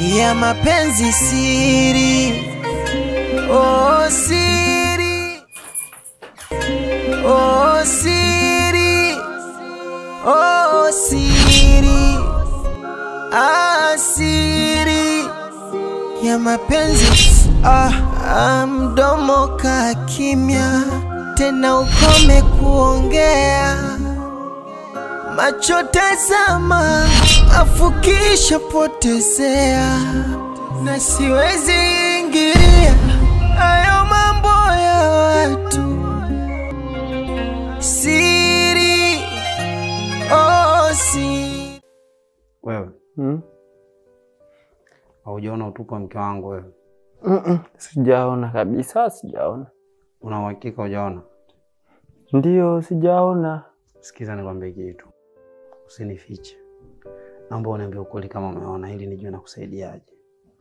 ya mapenzi siri, oh siri, oh siri, oh siri, ah siri ya mapenzi ah, ah, mdomo ka kimya tena ukome kuongea macho tazama afukisha potezea na siwezi ingilia hayo mambo ya watu siri oh, siri Wewe Mm? haujaona utupu wa mke wangu wewe? Mm-mm. Sijaona kabisa, sijaona. Una uhakika hujaona? Ndio, sijaona. Sikiza nikwambie kitu, usinifiche. Naomba uniambie ukweli kama umeona, ili nijue nakusaidiaje.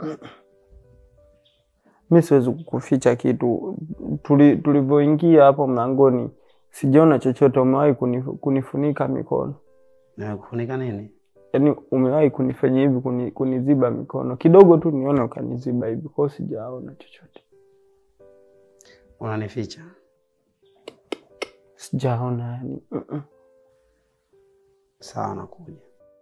Mi siwezi kukuficha kitu. Tuli- Tulivyoingia hapo mlangoni, sijaona chochote. Umewahi kunif- kunifunika mikono, Nimekufunika nini? yaani umewahi kunifanya hivi, kuni, kuniziba mikono kidogo tu, nione ukaniziba hivi, kwao sijaona chochote, Unanificha? sijaona yani. Mm-mm. Sawa, nakuja.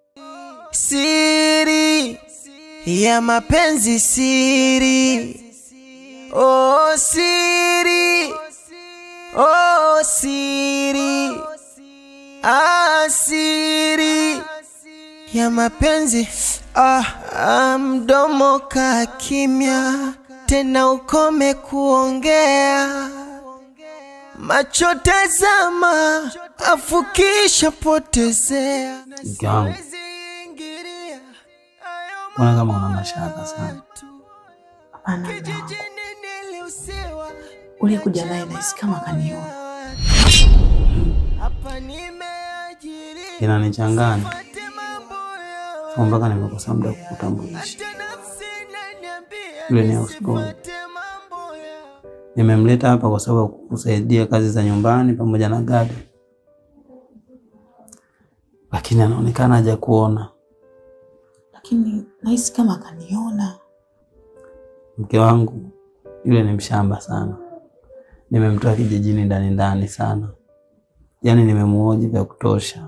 siri ya mapenzi siri oh siri oh siri ah siri ya mapenzi ah, ah mdomo ka kimya tena ukome kuongea macho tazama afukisha potezea Mke wangu, mbona kama una mashaka sana? Hapana, mume wangu. Uliyekuja naye nahisi kama kaniona. Inanichanganya so mpaka nimekosa muda kukutambulisha. Yule ni houseboy. Nimemleta hapa kwa sababu ya kukusaidia kazi za nyumbani pamoja na gadi, lakini anaonekana haja kuona. Lakini nahisi kama kaniona. Mke wangu yule ni mshamba sana, nimemtoa kijijini ndani ndani sana, yaani nimemuoji vya kutosha.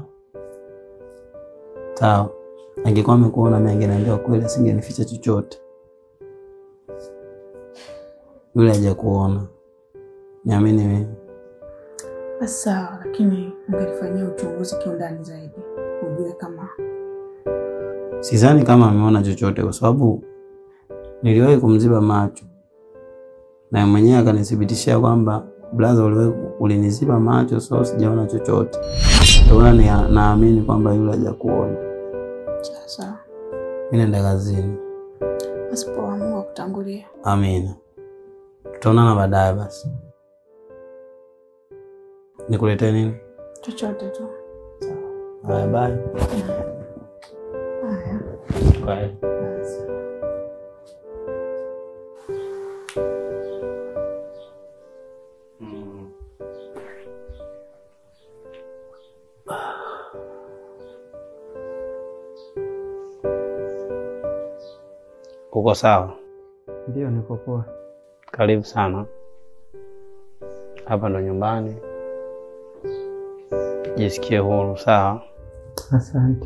Sawa, angekuwa amekuona mimi angeniambia kweli, asingenificha chochote. Yule haja kuona, niamini mimi. Basi sawa, lakini ungelifanyia uchunguzi kiundani zaidi, ujue kama Sidhani kama ameona chochote, kwa sababu niliwahi kumziba macho na mwenyewe akanithibitishia kwamba blaza, uliwahi uliniziba macho, so sijaona chochote. Ndio maana ni- naamini kwamba yule haja kuona. sawa sawa. Mimi naenda kazini. Basi poa, Mungu akutangulia. Amina, tutaonana baadaye. Basi nikuletee nini? Chochote tu. Haya, bye. Haya. Bye. Basi. Uko sawa? Ndio, niko poa. Karibu sana. Hapa ndo nyumbani, jisikie huru. Sawa. Asante.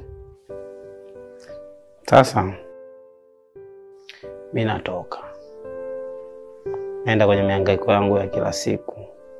Sasa mi natoka, naenda kwenye mihangaiko yangu ya kila siku.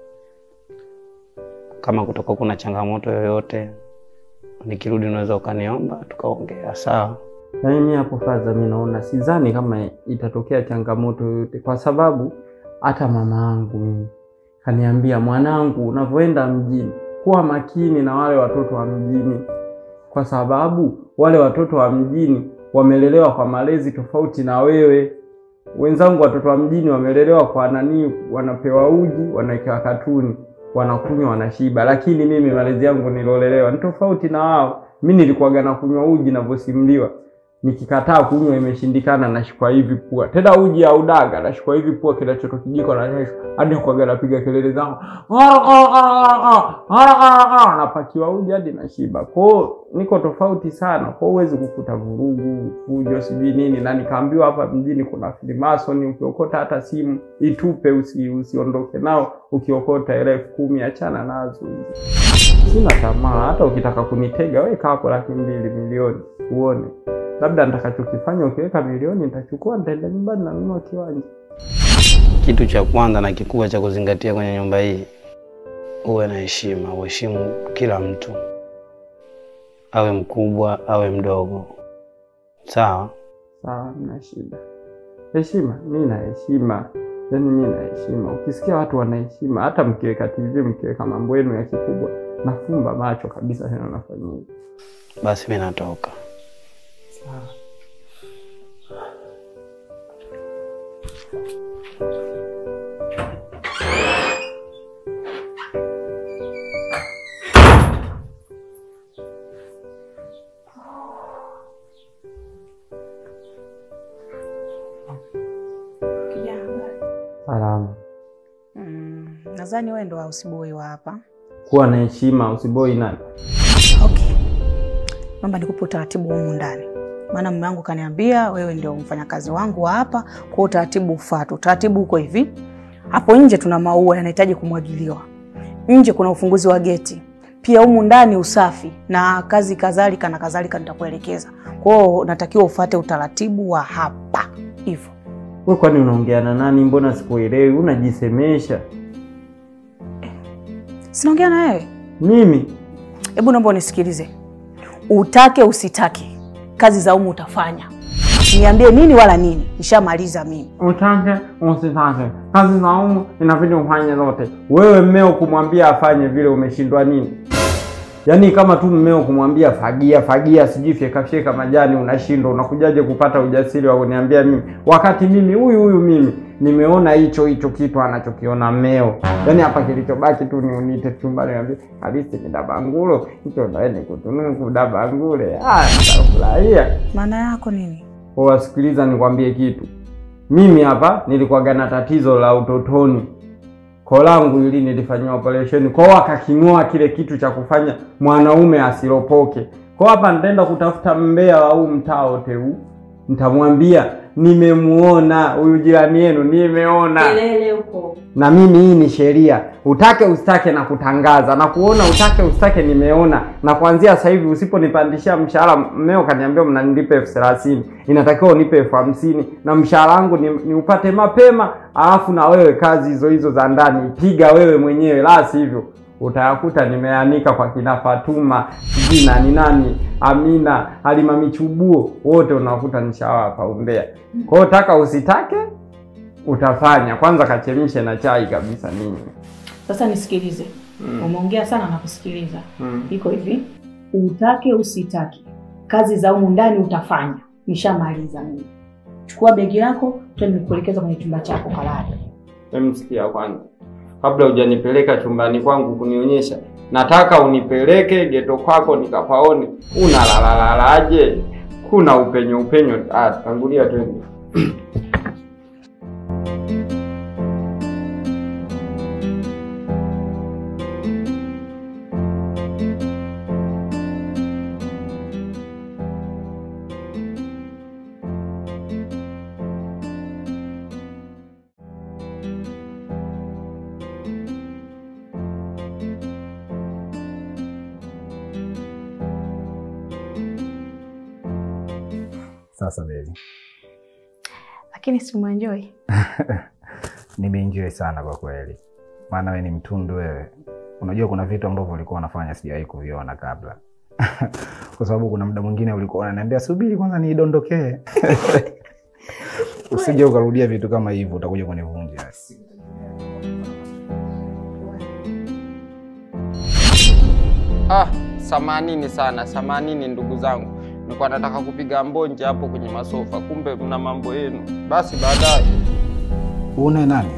Kama kutoka kuna changamoto yoyote, nikirudi unaweza ukaniomba tukaongea. Sawa. Yaani mi hapo faza, mi naona sidhani kama itatokea changamoto yoyote, kwa sababu hata mama yangu mimi kaniambia, mwanangu, unavyoenda mjini kuwa makini na wale watoto wa mjini, kwa sababu wale watoto wa mjini wamelelewa kwa malezi tofauti na wewe. Wenzangu watoto wa mjini wamelelewa kwa nani, wanapewa uji, wanawekewa katuni, wanakunywa, wanashiba, lakini mimi malezi yangu nilolelewa ni tofauti na wao. Mi nilikuwaga na kunywa uji navyosimuliwa nikikataa kunywa imeshindikana, nashikwa hivi pua, tena uji au daga, nashikwa hivi pua, kinachoto kijiko na nyesho hadi kwaga, napiga kelele zangu napakiwa uji hadi nashiba. Kwao niko tofauti sana, kwao huwezi kukuta vurugu, fujo, sijui nini. Na nikaambiwa hapa mjini kuna Freemason, ukiokota hata simu itupe, usi, usiondoke nao. Ukiokota hela elfu kumi achana nazo hizi. Sina tamaa, hata ukitaka kunitega weka hapo laki mbili milioni uone labda nitakachokifanya. Ukiweka milioni nitachukua, nitaenda nyumbani nanunua kiwanja. Kitu cha kwanza na kikubwa cha kuzingatia kwenye nyumba hii, uwe na heshima, uheshimu kila mtu, awe mkubwa awe mdogo, sawa? Sawa, mna shida. Heshima, mi na heshima, yaani mi na heshima. Ukisikia watu wana heshima, hata mkiweka TV mkiweka mambo yenu ya kikubwa, nafumba macho kabisa, tena nafanya hivi. Basi mi natoka. Sawa. Salama. Mm, nadhani wewe ndo houseboy wa hapa. Kuwa na heshima, usiboi nani. Okay, naomba nikupe utaratibu humu ndani, maana mume wangu kaniambia wewe ndio mfanyakazi wangu wa hapa, kwa utaratibu ufuate. Utaratibu uko hivi: hapo nje tuna maua yanahitaji kumwagiliwa, nje kuna ufunguzi wa geti, pia humu ndani usafi na kazi kadhalika na kadhalika, nitakuelekeza. Kwa hiyo natakiwa ufuate utaratibu wa hapa hivyo. We kwani unaongea na nani? Mbona sikuelewi? Unajisemesha Sinaongea na wewe, mimi? hebu naomba unisikilize. Utake usitake, kazi za humu utafanya. Niambie nini wala nini, nishamaliza mimi. Utake usitake, kazi za umu inabidi ufanye zote. Wewe mmeo kumwambia afanye vile, umeshindwa nini? Yaani kama tu mmeo kumwambia fagia fagia, sijui fyeka fyeka majani, unashindwa. Unakujaje kupata ujasiri wa kuniambia mimi, wakati mimi huyu huyu mimi nimeona hicho hicho kitu anachokiona mmeo. Yaani hapa kilichobaki tu ni unite chumbani, niambie halisi ni dabangulo hicho, ndo ni kutunuku dabangule. Ah, nitafurahia. Maana yako nini? Wasikiliza nikwambie kitu. Mimi hapa nilikuwaga na tatizo la utotoni. Koo langu ili nilifanyiwa operation, kwao wakaking'oa kile kitu cha kufanya mwanaume asiropoke. Kwa hapa nitaenda kutafuta mbea wa huu mtaa wote huu, nitamwambia nimemuona huyu jirani yenu, nimeona Kelele huko. na mimi hii ni sheria, utake usitake na kutangaza na kuona, utake usitake, nimeona. Na kuanzia sasa hivi usiponipandishia mshahara, mmeo kaniambia mnanilipa elfu thelathini inatakiwa unipe elfu hamsini na mshahara wangu ni, ni upate mapema, alafu na wewe kazi hizo hizo za ndani piga wewe mwenyewe, la sivyo utayakuta nimeanika kwa kina Fatuma sijui nani nani, Amina, Halima Michubuo, wote unakuta nishawapa umbea. Kwa hiyo taka usitake utafanya kwanza, kachemshe na chai kabisa nini. Sasa nisikilize. Umeongea sana na kusikiliza. Mm. Iko hivi, utake usitake, kazi za humu ndani utafanya. Nishamaliza mimi. Chukua begi lako, twende nikuelekeza kwenye chumba chako kalale. Emsikia kwanza, kabla hujanipeleka chumbani kwangu kunionyesha, nataka unipeleke geto kwako nikapaone unalalalalaje, kuna upenyo upenyo. Ah, tangulia twende. Sasa Beli, Lakini si umeenjoy? nimeenjoy sana kwa kweli, maana wewe ni mtundu wewe. Unajua kuna vitu ambavyo ulikuwa unafanya sijawahi kuviona kabla kwa sababu kuna muda mwingine ulikuwa unaniambia subiri kwanza niidondokee. Usije ukarudia vitu kama hivyo, utakuja kunivunja. Ah, samanini sana, samanini ndugu zangu, nilikuwa nataka kupiga mbonje hapo kwenye masofa, kumbe mna mambo yenu. Basi baadaye. Uone nani?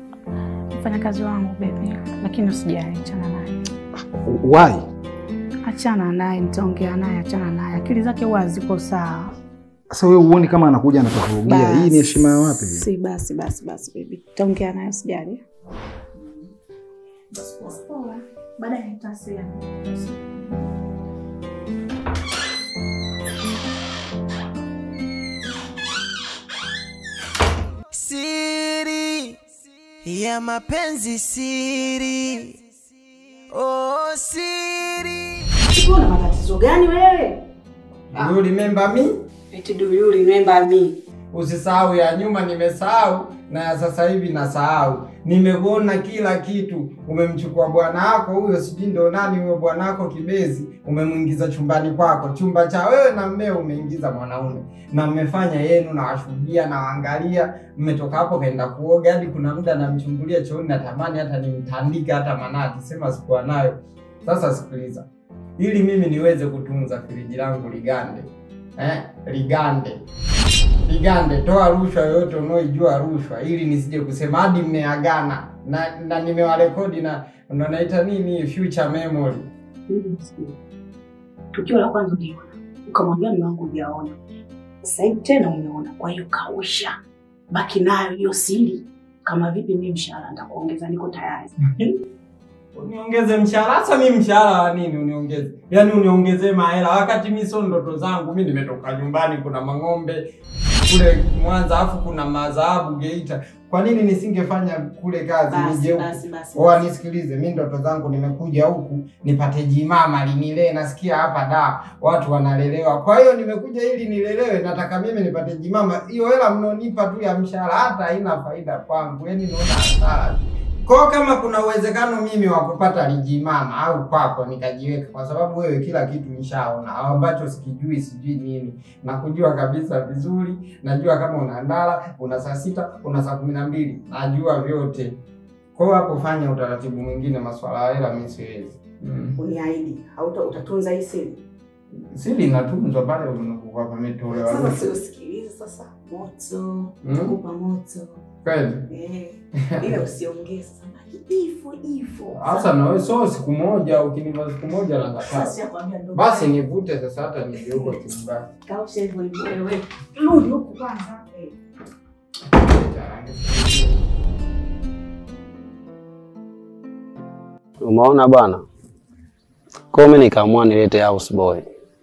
Mfanyakazi wangu baby, lakini usijali, achana naye. Why? achana naye, nitaongea naye, achana naye, akili zake huwa haziko sawa. Sasa wewe uoni kama anakuja anatuvurugia? Hii ni heshima ya wapi? Si basi basi basi, baby, tutaongea naye, usijali. Baadaye nitawasiliana. siri ya mapenzi siri oh siri Una matatizo gani wewe? Do you remember me? Eti do you remember me? Usisahau ya nyuma nimesahau na ya sasa hivi nasahau. Nimekuona kila kitu. Umemchukua bwana wako huyo, sijui ndo nani huyo bwana wako kibezi, umemwingiza chumbani kwako, chumba cha wewe na mmeo, umeingiza mwanaume na mmefanya yenu, na washuhudia na waangalia. Mmetoka hapo kaenda kuoga, hadi kuna muda namchungulia chooni, natamani hata nimtandike hata manati, sema sikuwa nayo. Sasa sikiliza, ili mimi niweze kutunza friji langu ligande, eh, ligande ligande, toa rushwa yoyote unaoijua rushwa, ili nisije kusema hadi mmeagana na, na nimewarekodi na ndo naita nini future memory. Tukio la kwanza uliona, ukamwambia mume wangu hujaona, sasa hivi tena umeona. Kwa hiyo kausha, baki nayo hiyo siri. Kama vipi, mimi mshahara nitakuongeza, niko tayari. Uniongeze mshahara? Sasa mimi mshahara wa nini uniongeze? Yaani uniongezee mahela wakati mimi sio ndoto zangu. Mimi nimetoka nyumbani, kuna mang'ombe kule Mwanza, afu kuna madhahabu Geita. Kwa nini nisingefanya kule kazi nije huku? basi. Oa, nisikilize, mi ndoto zangu nimekuja huku nipate jimama linilee. Nasikia hapa da watu wanalelewa, kwa hiyo nimekuja ili nilelewe. Nataka mimi nipate jimama. Hiyo hela mnaonipa tu ya mshahara hata haina faida kwangu, yani naona hasara. Kwa hiyo kama kuna uwezekano mimi wa kupata lijimama au kwako nikajiweka, kwa sababu wewe kila kitu nishaona, au ambacho sikijui sijui nini, nakujua kabisa vizuri. Najua kama una ndala, una saa sita, una saa kumi na mbili, najua vyote. Kwa hiyo hapo fanya utaratibu mwingine, maswala ya hela mimi siwezi. Mm. Uniahidi hauta utatunza hii siri. Siri inatunzwa pale unapokuwa pametolewa. Sasa si usikilize sasa, moto Mm. kupa moto Kweli. eh, ila usiongee sasa, hivyo hivyo. Sasa na wewe sio siku moja, ukinipa siku moja na Sasa kataa. sikwambia ndo Basi baya. nivute sasa hata nije huko chumbani. kausha hivyo hivyo, wewe rudi huku kwanza. Eh. Umeona bwana, kwa hiyo mimi nikaamua nilete houseboy,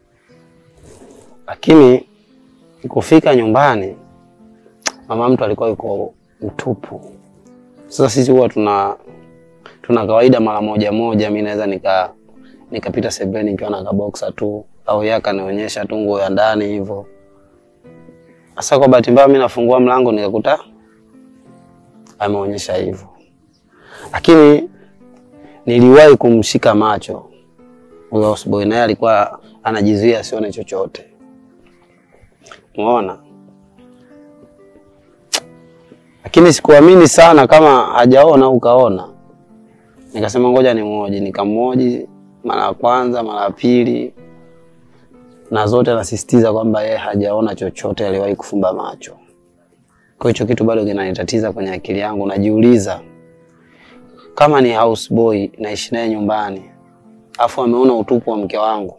lakini kufika nyumbani mama mtu alikuwa yuko mtupu. Sasa sisi huwa tuna tuna kawaida mara moja moja, mi naweza nika nikapita sebeni nikiwa na kaboksa tu, au yeye akanionyesha tu nguo ya ndani hivyo. Sasa kwa bahati mbaya, mi nafungua mlango nikakuta ameonyesha hivyo, lakini niliwahi kumshika macho huyo houseboy, naye alikuwa anajizuia asione chochote. Umeona, lakini sikuamini sana kama hajaona au kaona. Nikasema ngoja nimwoji, nikamwoji mara ya kwanza, mara ya pili, na zote anasisitiza kwamba yeye hajaona chochote, aliwahi kufumba macho. Kwa hicho kitu bado kinanitatiza kwenye akili yangu, najiuliza kama ni houseboy naishi naye nyumbani afu ameona utupu wa mke wangu,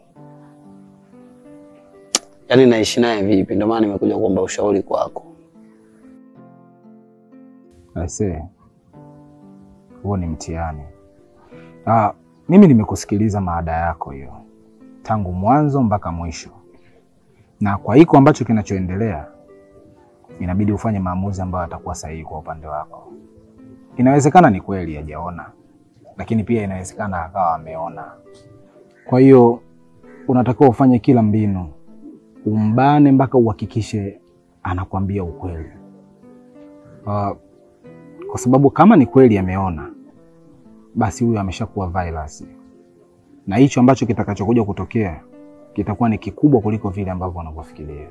yaani naishi naye vipi? Ndio maana nimekuja kuomba ushauri kwako. Aisee, huo ni mtihani. Ah, mimi nimekusikiliza maada yako hiyo tangu mwanzo mpaka mwisho, na kwa hiko ambacho kinachoendelea, inabidi ufanye maamuzi ambayo yatakuwa sahihi kwa upande wako. Inawezekana ni kweli hajaona, lakini pia inawezekana akawa ameona. Kwa hiyo unatakiwa ufanye kila mbinu, umbane mpaka uhakikishe anakwambia ukweli. Ah, kwa sababu kama ni kweli ameona, basi huyu ameshakuwa virus, na hicho ambacho kitakachokuja kutokea kitakuwa ni kikubwa kuliko vile ambavyo wanavyofikiria.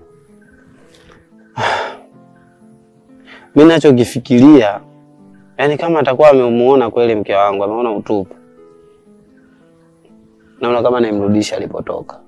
Mi nachokifikiria yaani, kama atakuwa amemuona kweli mke wangu, ameona utupu, naona kama nimrudisha alipotoka.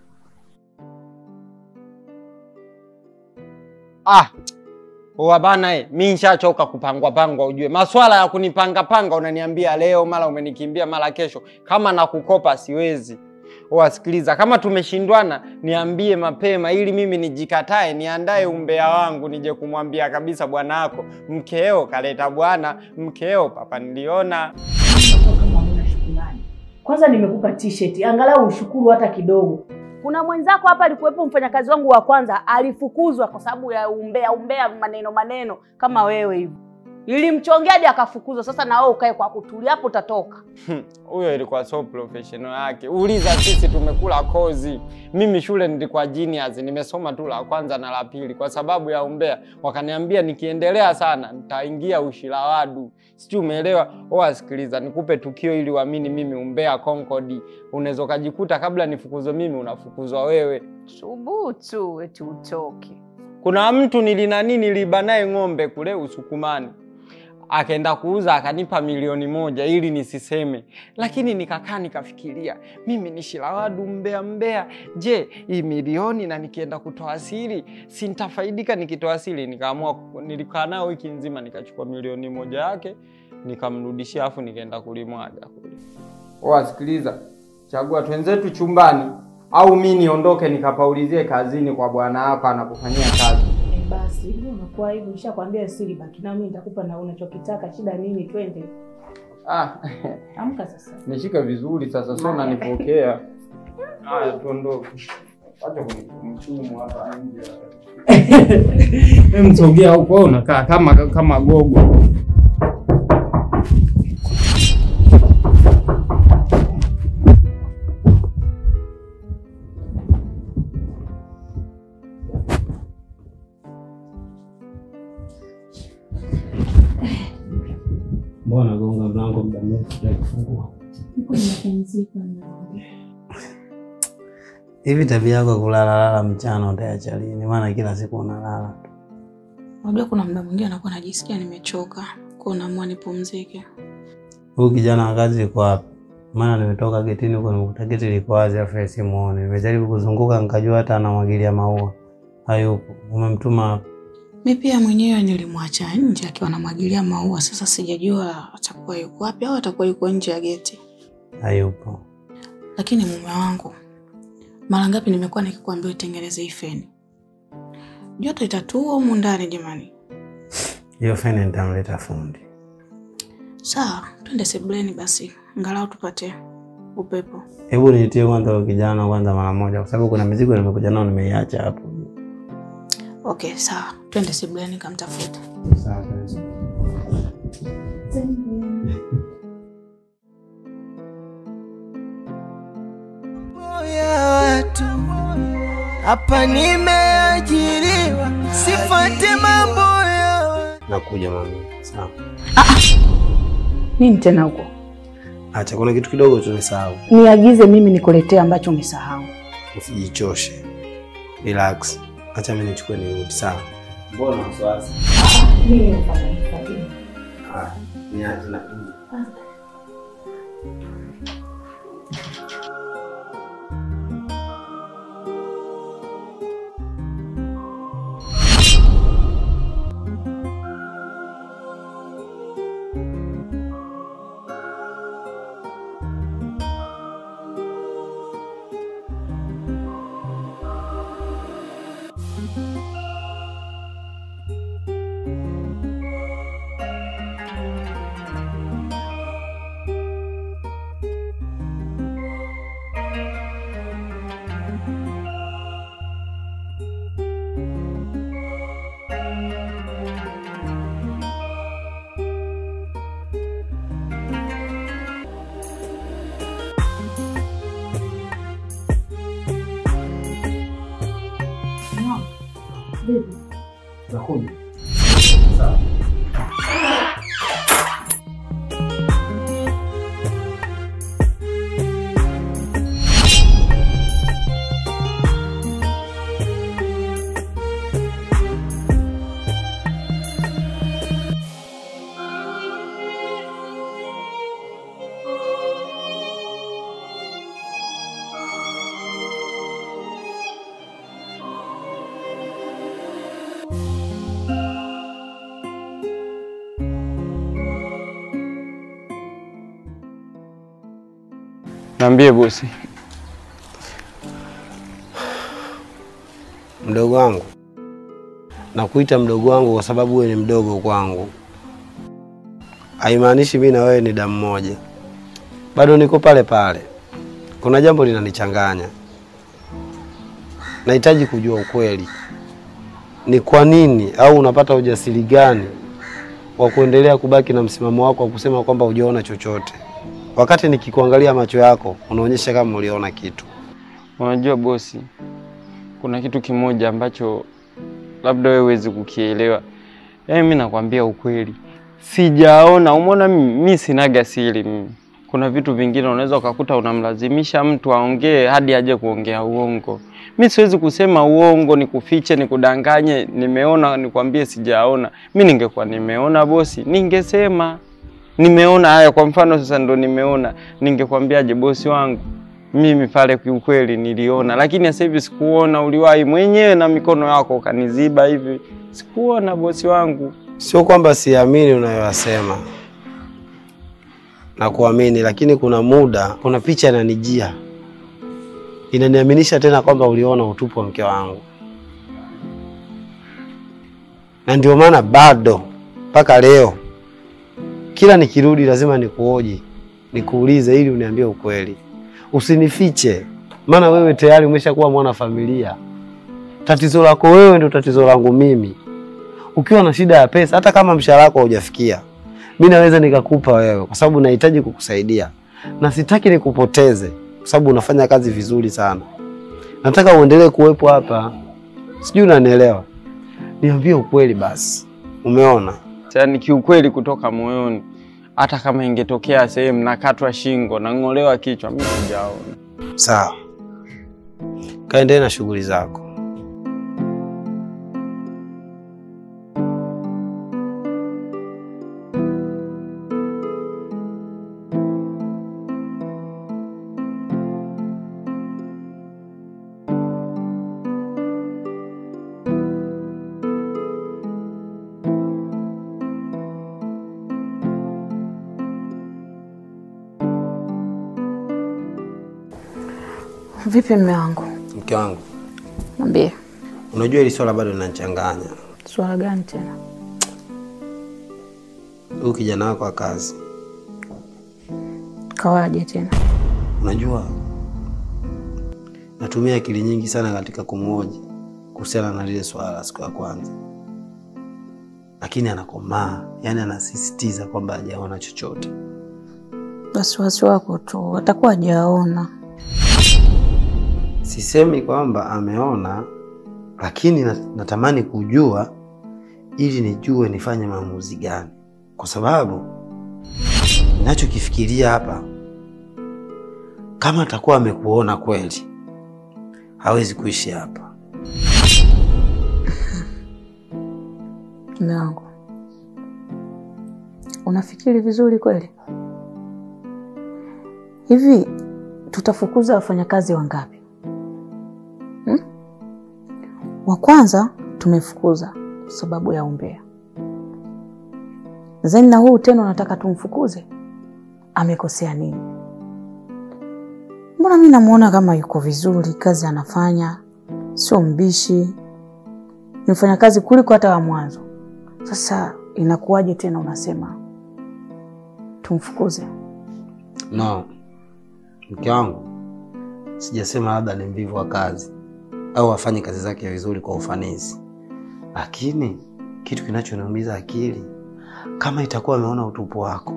Ah, oa bana eh, mi nishachoka kupangwa pangwa ujue. Maswala ya kunipanga panga unaniambia leo mara umenikimbia mara kesho. Kama nakukopa siwezi. Wasikiliza, kama tumeshindwana niambie mapema, ili mimi nijikatae, niandae umbea wangu, nije kumwambia kabisa bwana wako mkeo kaleta bwana, mkeo papa niliona. kama huna shukrani. Kwanza nimekupa t-shirt, angalau ushukuru hata kidogo. Kuna mwenzako hapa alikuwepo, mfanyakazi wangu wa kwanza alifukuzwa kwa sababu ya umbea umbea, maneno maneno kama wewe hivi, ilimchongea hadi akafukuzwa. Sasa na wewe ukae kwa kutulia, hapo utatoka. Huyo ilikuwa so professional yake. Uliza sisi tumekula kozi. Mimi shule nilikuwa genius, nimesoma tu la kwanza na la pili kwa sababu ya umbea. Wakaniambia nikiendelea sana nitaingia ushirawadu. Sijui umeelewa? Oa, sikiliza, nikupe tukio ili uamini mimi umbea Concord. Unaweza ukajikuta kabla nifukuzwe mimi unafukuzwa wewe. Subutu eti utoke. Kuna mtu nilinani niliba naye ng'ombe kule Usukumani, akaenda kuuza akanipa milioni moja ili nisiseme, lakini nikakaa nikafikiria, mimi ni shirawadu mbea mbea, je, hii milioni na nikienda kutoa siri si nitafaidika nikitoa siri? Nikaamua, nilikaa nayo wiki nzima, nikachukua milioni moja yake nikamrudishia, afu nikaenda kulimwaga kule. Wasikiliza, chagua twenzetu chumbani au mi niondoke nikapaulizie kazini kwa bwana wako anapofanyia kazi. E, basi hivyo unakuwa hivyo, nishakwambia siri, baki na mimi, nitakupa na unachokitaka. Shida nini? Twende, Ah, amka sasa. nishike vizuri sasa, sio unanipokea. Haya, tuondoke. Acha kumchumu hapa nje. Hem, sogea huko, wewe unakaa kama kama gogo. Mbona gonga mlango muda mrefu sijakufungua? Hivi tabia yako ya kulalala mchana utaacha lini? Maana kila siku unalala. Unajua kuna muda mwingine anakuwa najisikia nimechoka, kwa naamua nipumzike. Huyu kijana wa kazi yuko wapi? Maana nimetoka getini huko nimekuta geti liko wazi afu yeye simuoni. Nimejaribu kuzunguka nikajua hata anamwagilia maua. Hayupo. Umemtuma wapi? Mi pia mwenyewe nilimwacha nje akiwa anamwagilia maua. Sasa sijajua atakuwa yuko wapi au atakuwa yuko nje ya geti. Hayupo. Lakini mume wangu, mara ngapi nimekuwa nikikwambia utengeneze hii feni? Joto itatua humu ndani jamani. Hiyo feni nitamleta fundi. Sawa, twende sebuleni basi, angalau tupate upepo. Hebu niitie kwanza huyo kijana kwanza mara moja, kwa sababu kuna mizigo nimekuja nao nimeiacha hapo. Okay, sawa, twende sebuleni kamtafute. Sawa. ya watu hapa nimeajiriwa, sifate mambo ya watu. Nakuja mami. Sawa. Nini tena huko? Acha kuna kitu kidogo tumesahau. Niagize mimi nikuletee ambacho umesahau. Usijichoshe. Relax. Acha mimi nichukue nirudi. Sawa. Mbona wasiwasi? Mimi nafanya hifadhi. Ah, niache na Nakuja. Sawa. Niambie bosi. Mdogo wangu, nakuita mdogo wangu kwa sababu wewe ni mdogo kwangu, haimaanishi mimi na wewe ni damu moja. Bado niko pale pale, kuna jambo linanichanganya. Nahitaji kujua ukweli, ni kwa nini au unapata ujasiri gani wa kuendelea kubaki na msimamo wako wa kusema kwamba hujaona chochote, wakati nikikuangalia macho yako unaonyesha kama uliona kitu. Unajua bosi, kuna kitu kimoja ambacho labda wewe huwezi kukielewa. Yaani mimi nakwambia ukweli, sijaona. Umeona mimi, mimi sinaga siri mimi. Kuna vitu vingine unaweza ukakuta unamlazimisha mtu aongee hadi aje kuongea uongo. Mi siwezi kusema uongo, nikufiche, nikudanganye, nimeona nikwambie sijaona. Mi ningekuwa nimeona bosi, ningesema nimeona haya. Kwa mfano sasa ndo nimeona, ningekwambiaje bosi wangu, mimi pale kiukweli niliona, lakini sasa hivi sikuona. Uliwahi mwenyewe na mikono yako ukaniziba hivi, sikuona bosi wangu. Sio kwamba siamini unayoyasema na kuamini, lakini kuna muda, kuna picha inanijia inaniaminisha tena kwamba uliona utupu wa mke wangu, na ndio maana bado mpaka leo kila nikirudi lazima nikuoji, nikuulize ili uniambie ukweli, usinifiche, maana wewe tayari umeshakuwa mwana familia. Tatizo lako wewe ndio tatizo langu mimi. Ukiwa na shida ya pesa, hata kama mshahara wako haujafikia, mi naweza nikakupa wewe, kwa sababu nahitaji kukusaidia na sitaki nikupoteze, kwa sababu unafanya kazi vizuri sana. Nataka uendelee kuwepo hapa, sijui unanielewa. Niambie ukweli basi, umeona? Yaani kiukweli kutoka moyoni, hata kama ingetokea sehemu nakatwa shingo nang'olewa kichwa, mimi sijaona. Sawa, kaendelee na shughuli zako. Vipi mme wangu? Mke wangu, Niambie. unajua hili swala bado linanichanganya. Swala gani tena? Huyu kijana wako wa kazi, Kawaje tena? unajua natumia akili nyingi sana katika kumhoji kuhusiana na lile swala la siku ya kwanza, lakini anakomaa, yani anasisitiza kwamba hajaona chochote. Wasiwasi wako tu, atakuwa hajaona. Sisemi kwamba ameona, lakini na- natamani kujua ili nijue nifanye maamuzi gani, kwa sababu ninachokifikiria hapa, kama atakuwa amekuona kweli, hawezi kuishi hapa. Mme wangu, unafikiri vizuri kweli? Hivi tutafukuza wafanyakazi wangapi? Hmm? Wa kwanza tumefukuza kwa sababu ya umbea, zeni na huu tena unataka tumfukuze? Amekosea nini? Mbona mi namuona kama yuko vizuri, kazi anafanya, sio mbishi, ni mfanyakazi kuliko hata wa mwanzo. Sasa inakuwaje tena unasema tumfukuze? No, mke wangu, sijasema labda ni mvivu wa kazi au afanye kazi zake vizuri kwa ufanisi, lakini kitu kinachoniumiza akili, kama itakuwa ameona utupu wako,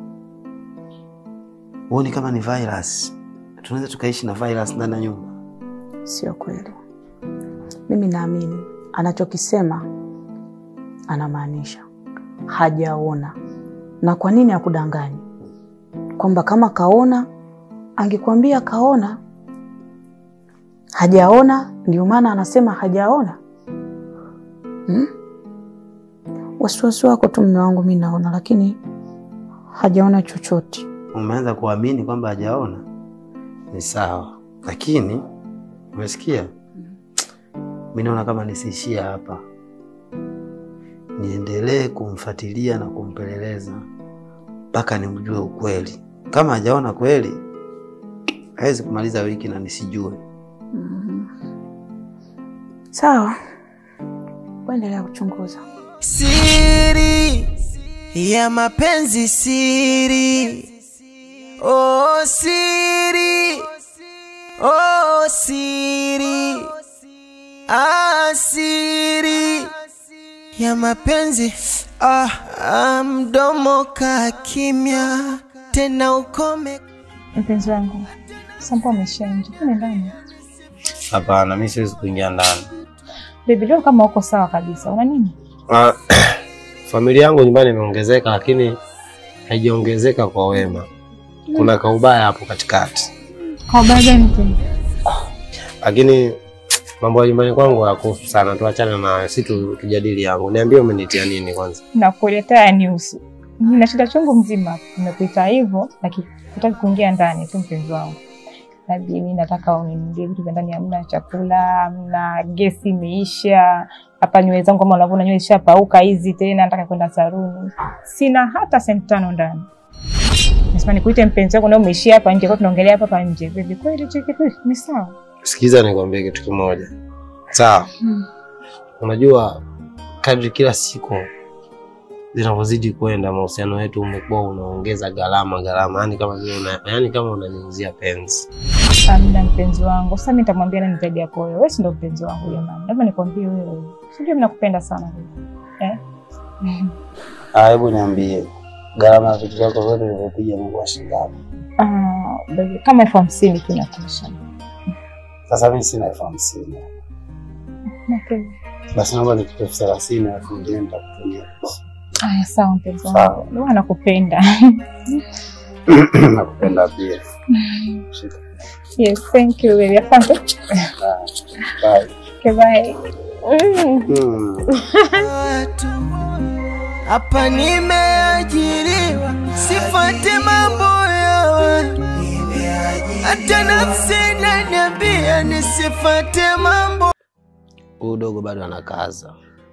huoni kama ni virus? Tunaweza tukaishi na virus ndani ya nyumba? Sio kweli. Mimi naamini anachokisema anamaanisha hajaona. Na kwa nini akudanganyi? Kwamba kama kaona angekwambia kaona, hajaona, ndio maana anasema hajaona. Hmm? Wasiwasi wako tu mme wangu, mi naona, lakini hajaona chochote. Umeanza kuamini kwamba hajaona, ni sawa, lakini umesikia, mi naona kama nisiishie hapa, niendelee kumfuatilia na kumpeleleza mpaka nimjue ukweli. Kama hajaona kweli, hawezi kumaliza wiki na nisijue. Sawa, kuendelea kuchunguza. Siri ya mapenzi, siri oh, siri oh, siri ah, siri ya mapenzi ah, ah, mdomo ka kimya tena ukome Mpenzi wangu, sampo amesha nje, kule ndani. Hapana, mi siwezi kuingia ndani. Baby, leo kama uko sawa kabisa, una nini? Ah, familia yangu nyumbani imeongezeka, lakini haijaongezeka kwa wema. Kuna kaubaya hapo katikati, Kwa ubaya gani tena? lakini mambo ya nyumbani kwangu hayakuhusu sana. Tuachane nayo, si tu, tujadili yangu. Niambie, umenitia nini kwanza? Nakuletea yanihusu. Nina shida chungu mzima. Nimekuita hivyo, lakini hutaki kuingia ndani tu, mpenzi wangu. Labda mimi nataka uninunulie vitu vya ndani, hamna chakula, hamna gesi imeisha. Hapa nywele zangu kama unavyoona nywele ishapauka hizi tena, nataka kwenda saluni. Sina hata senti tano ndani. Nasema nikuite mpenzi wangu na umeishia hapa nje, kwa tunaongelea hapa hapa nje. Baby, kweli hicho kitu ni sawa? Sikiza nikwambie kitu kimoja, sawa? Unajua, kadri kila siku zinavyozidi kwenda, mahusiano yetu umekuwa unaongeza gharama gharama, yani kama vile una, yani kama unaniuzia penzi. Amna mpenzi wangu. Sasa mimi nitamwambia nani zaidi yako wewe? Wewe si ndo mpenzi wangu jamani. Labda nikwambie wewe. Sijui mimi nakupenda sana wewe. Eh? Ah, hebu niambie gharama ya vitu vyako vyote vilivyopiga Mungu shilingi ngapi? Ah, baby, kama elfu hamsini tu inatosha. Sasa mimi sina elfu hamsini. Okay. Basi naomba nikupe elfu thelathini alafu nyingine nitakutumia. Aya, sawa mpenzi Sawa. wangu. Ndio nakupenda. Nakupenda pia. Shika. Yes, thank you baby. Asante. Bye. Okay, bye. Mm. Mm. watu hapa nimeajiriwa, sifuate mambo ya watu, hata nafsi inaniambia nisifuate mambo Huyu dogo bado anakaza.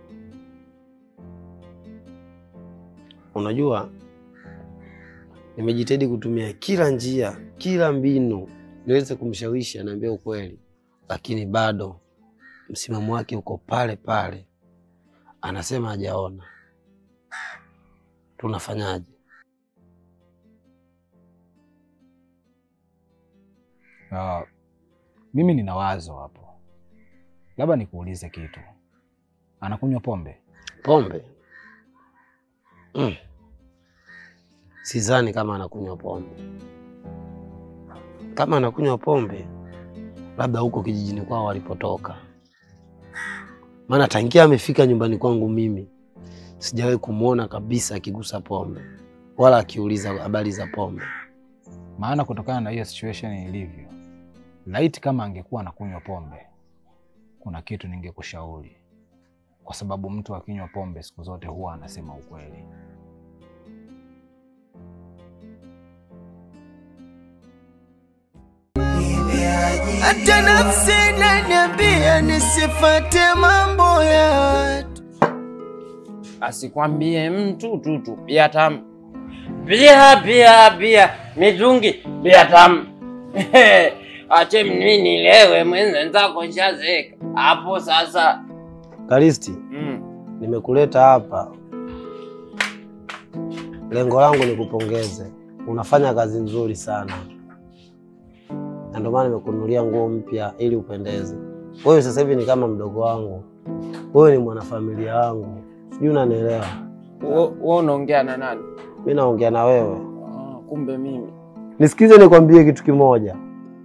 Unajua, nimejitahidi kutumia kila njia, kila mbinu niweze kumshawishi anaambia ukweli, lakini bado msimamo wake uko pale pale, anasema hajaona. Tunafanyaje? Ah, mimi nina wazo hapo, labda nikuulize kitu. Anakunywa pombe? Pombe? Mm. Sidhani kama anakunywa pombe. Kama anakunywa pombe, labda huko kijijini kwao walipotoka, maana tangia amefika nyumbani kwangu mimi sijawahi kumwona kabisa akigusa pombe wala akiuliza habari za pombe. Maana kutokana na hiyo situation ilivyo, laiti kama angekuwa anakunywa pombe, kuna kitu ningekushauri, kwa sababu mtu akinywa pombe siku zote huwa anasema ukweli. hata nafsi inaniambia nisifuate mambo ya watu. asikwambie mtu tutu bia tamu bia bia bia mitungi bia tamu ache mimi nilewe mwenzenzako nshazeka hapo sasa Kalisti, mm. nimekuleta hapa, lengo langu ni kupongeze. Unafanya kazi nzuri sana, na ndio maana nimekununulia nguo mpya ili upendeze. Wewe sasa hivi ni kama mdogo wangu, wewe ni mwanafamilia wangu, sijui unanielewa. Wewe unaongea na nani? Mi naongea na wewe, Ah, kumbe mimi nisikize nikwambie kitu kimoja.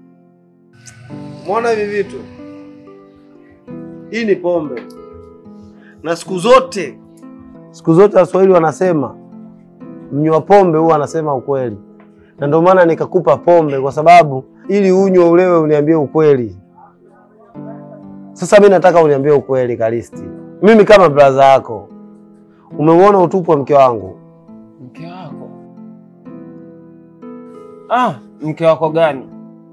Mwona hivi vitu, hii ni pombe, na siku zote siku zote Waswahili wanasema mnywa pombe huwa anasema ukweli, na ndio maana nikakupa pombe, kwa sababu ili unywe ulewe, uniambie ukweli. Sasa mi nataka uniambie ukweli, Kalisti. Mimi kama braza yako, umeuona utupu wa mke wangu? mke wako ah, mke wako gani?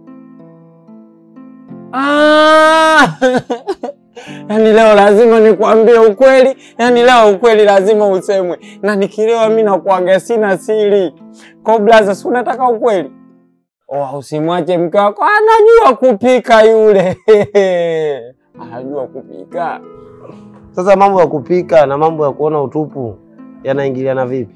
Ah! Yaani leo lazima nikwambie ukweli, yaani leo ukweli lazima usemwe, na nikilewa mi nakuaga sina siri. Kwa blaza, si unataka ukweli? Oh, usimwache mke wako anajua kupika yule. anajua kupika. Sasa mambo ya kupika na mambo ya kuona utupu yanaingiliana vipi?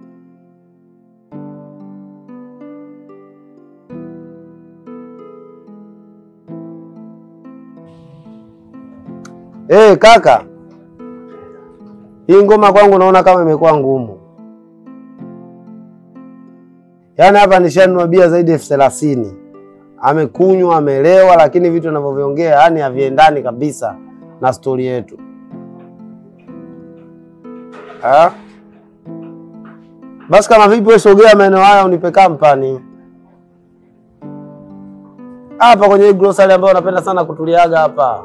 Eh, kaka, hii ngoma kwangu naona kama imekuwa ngumu. Yaani hapa nishanunua bia zaidi ya elfu thelathini amekunywa amelewa, lakini vitu anavyoviongea yani haviendani kabisa na stori yetu. Ah? Basi kama vipi, wewe sogea maeneo haya unipe kampani hapa kwenye hii grocery ambayo unapenda sana kutuliaga hapa.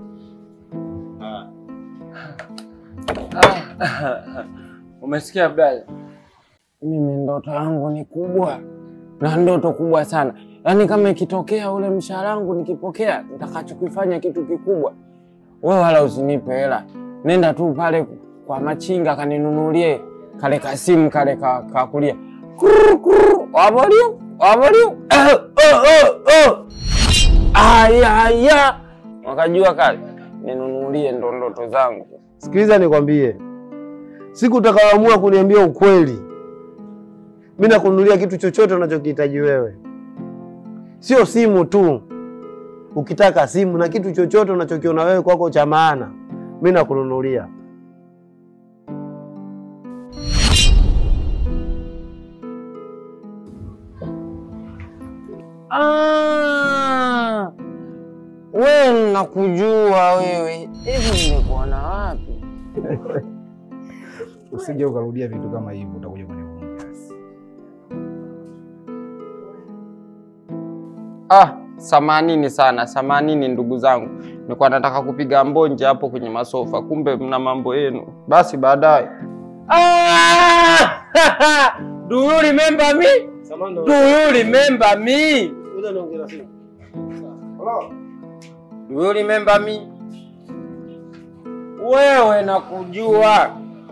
Umesikia brother? Mimi ndoto yangu ni kubwa na ndoto kubwa sana, yaani kama ikitokea ule mshahara wangu nikipokea, nitakachokifanya kitu kikubwa. Wewe wala usinipe hela, nenda tu pale kwa machinga kaninunulie kale kasimu kale ka, ka kulia Kurr, kurr, wabaliu wabaliu Eh, oh, oh, oh. aya aya, wakajua kale ninunulie, ndo ndoto zangu. Sikiliza nikwambie, siku utakayoamua kuniambia ukweli, mi nakununulia kitu chochote unachokihitaji wewe, sio simu tu. Ukitaka simu na kitu chochote unachokiona wewe kwako cha maana, mi nakununulia. Ah, wewe nakujua wewe, hivi nimekuona wapi? Usije ukarudia vitu kama hivyo, utakuja kunivunja. Ah, samanini sana, samanini ndugu zangu, nilikuwa nataka kupiga mbonje hapo kwenye masofa, kumbe mna mambo yenu. Basi baadaye. Ah! Do you remember me? Do you remember me? Do you remember me? Wewe nakujua.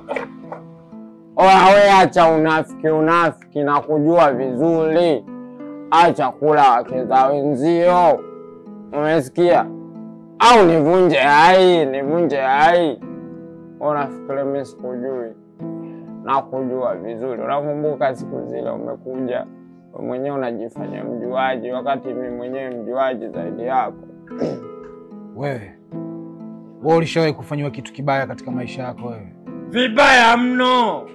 Oya, we acha unafiki, unafiki, nakujua vizuri. Acha kula wake za wenzio, umesikia? Au nivunje hai, nivunje hai. Unafikiri mimi sikujui? Nakujua vizuri. Unakumbuka siku zile umekuja wewe mwenyewe unajifanya mjuaji, wakati mimi mwenyewe mjuaji zaidi yako. Wewe wewe ulishawahi kufanyiwa kitu kibaya katika maisha yako wewe? Vibaya mno.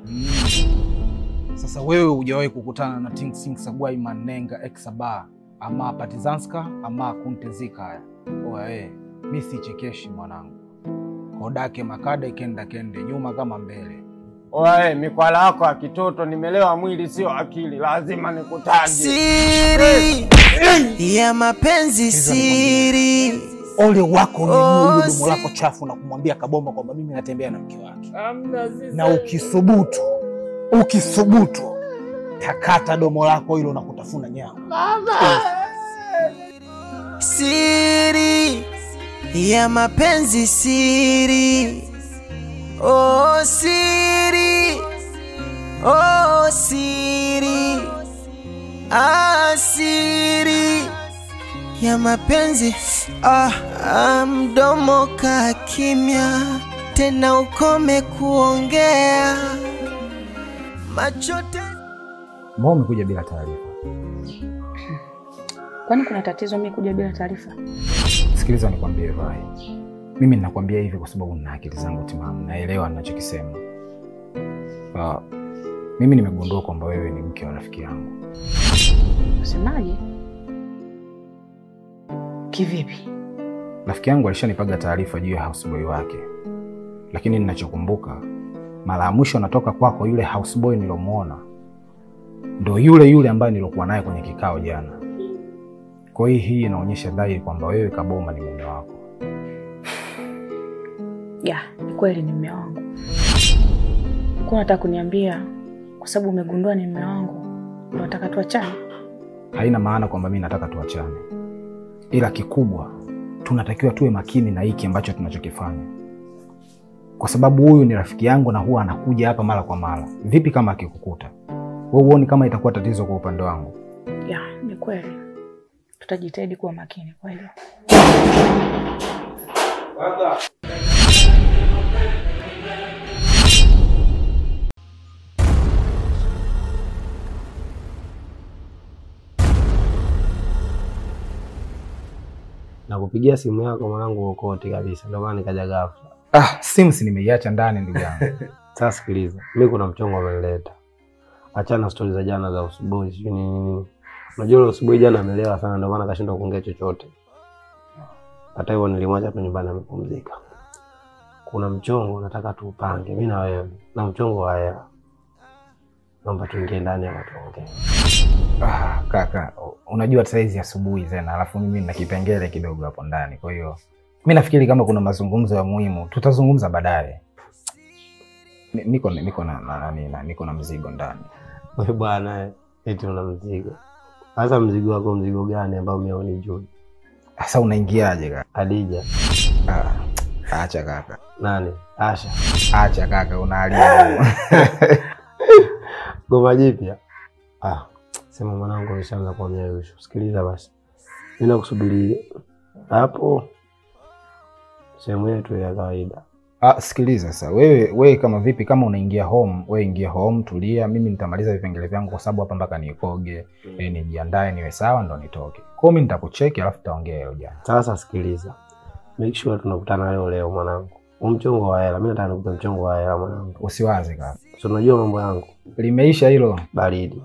Sasa wewe hujawahi kukutana na Ting Sing Sagwai Manenga Exaba ama Partizanska ama Kuntezika haya. Oya wewe, mi sichekeshi mwanangu. Kodake makada ikenda kende nyuma kama mbele. Oe, mikwala yako ya kitoto, nimelewa mwili sio akili, lazima nikutaje. Siri ya mapenzi, siri Ole wako unyanyue Oh, hilo domo si- lako chafu na kumwambia Kabomba kwamba mimi natembea na mke wake, Hamna sisi. na ukisubutu ukisubutu takata domo lako hilo na kutafuna nyama. siri ya mapenzi, siri oh, siri oh, siri ah, siri ya mapenzi ah, ah, mdomo ka kimya tena ukome kuongea macho te Mbona umekuja bila taarifa? Kwani kuna tatizo mimi kuja bila taarifa? Sikiliza nikwambie Vai, mimi ninakwambia hivi kwa sababu nina akili zangu timamu, naelewa ninachokisema. Uh, mimi nimegundua kwamba wewe ni mke wa rafiki yangu. Unasemaje? Kivipi? Rafiki yangu alishanipaga taarifa juu ya houseboy wake, lakini ninachokumbuka mara ya mwisho natoka kwako, yule houseboy nilomwona ndo yule yule ambaye nilokuwa naye kwenye kikao jana. Kwa hiyo hii inaonyesha dhahiri kwamba wewe Kaboma ni mume wako. Ya, ni kweli ni mume wangu. Ulikuwa unataka kuniambia kwa sababu umegundua ni mume wangu ndio nataka tuachane? Haina maana kwamba mimi nataka tuachane, ila kikubwa tunatakiwa tuwe makini na hiki ambacho tunachokifanya, kwa sababu huyu ni rafiki yangu na huwa anakuja hapa mara kwa mara. Vipi kama akikukuta wewe, huoni kama itakuwa tatizo kwa upande wangu? Ya, ni kweli. Tutajitahidi kuwa makini kwa hilo. Nakupigia simu yako mwanangu ukote kabisa, ndio maana nikaja ghafla. Ah, simu si nimeiacha ndani ndugu yangu. Sasa sikiliza, mimi kuna mchongo amenileta. Achana na stori za jana za usubuhi, sijui nini nini. Unajua ile usubuhi jana amelewa sana, ndio maana akashindwa kuongea chochote. Hata hivyo nilimwacha tu nyumbani amepumzika. Kuna mchongo nataka tuupange mimi na wewe, na mchongo wa hela. Naomba tuingie ndani hapa tuongee. Ah, kaka, unajua saizi asubuhi tena, alafu mimi nina kipengele kidogo hapo ndani. Kwa hiyo mi nafikiri kama kuna mazungumzo ya muhimu tutazungumza baadaye. Ni- Niko niko na, na, na, na, niko na mzigo ndani. Wewe bwana, eh, eti una mzigo. Sasa mzigo wako mzigo gani ambao mimi hunijui? Sasa unaingiaje kaka? Adija. Ah, acha kaka. Nani? Asha. Acha kaka, unalia. Goma jipya. Ah, sema mwanangu ameshaanza kuwa myausho. Sikiliza basi. Mimi nakusubiri hapo sehemu yetu ya kawaida. Ah, sikiliza sasa, wewe wewe kama vipi, kama unaingia home, wewe ingia home, tulia. Mimi nitamaliza vipengele vyangu, kwa sababu hapa mpaka nikoge, eh, nijiandae niwe sawa, ndo nitoke. Kwa hiyo mimi nitakucheki, alafu tutaongea hilo jana. Sasa sikiliza. Make sure tunakutana leo leo mwanangu. Huu mchongo wa hela, mimi nataka nikupe mchongo wa hela mwanangu. Usiwaze kaka, Si unajua mambo yangu. limeisha hilo. Baridi.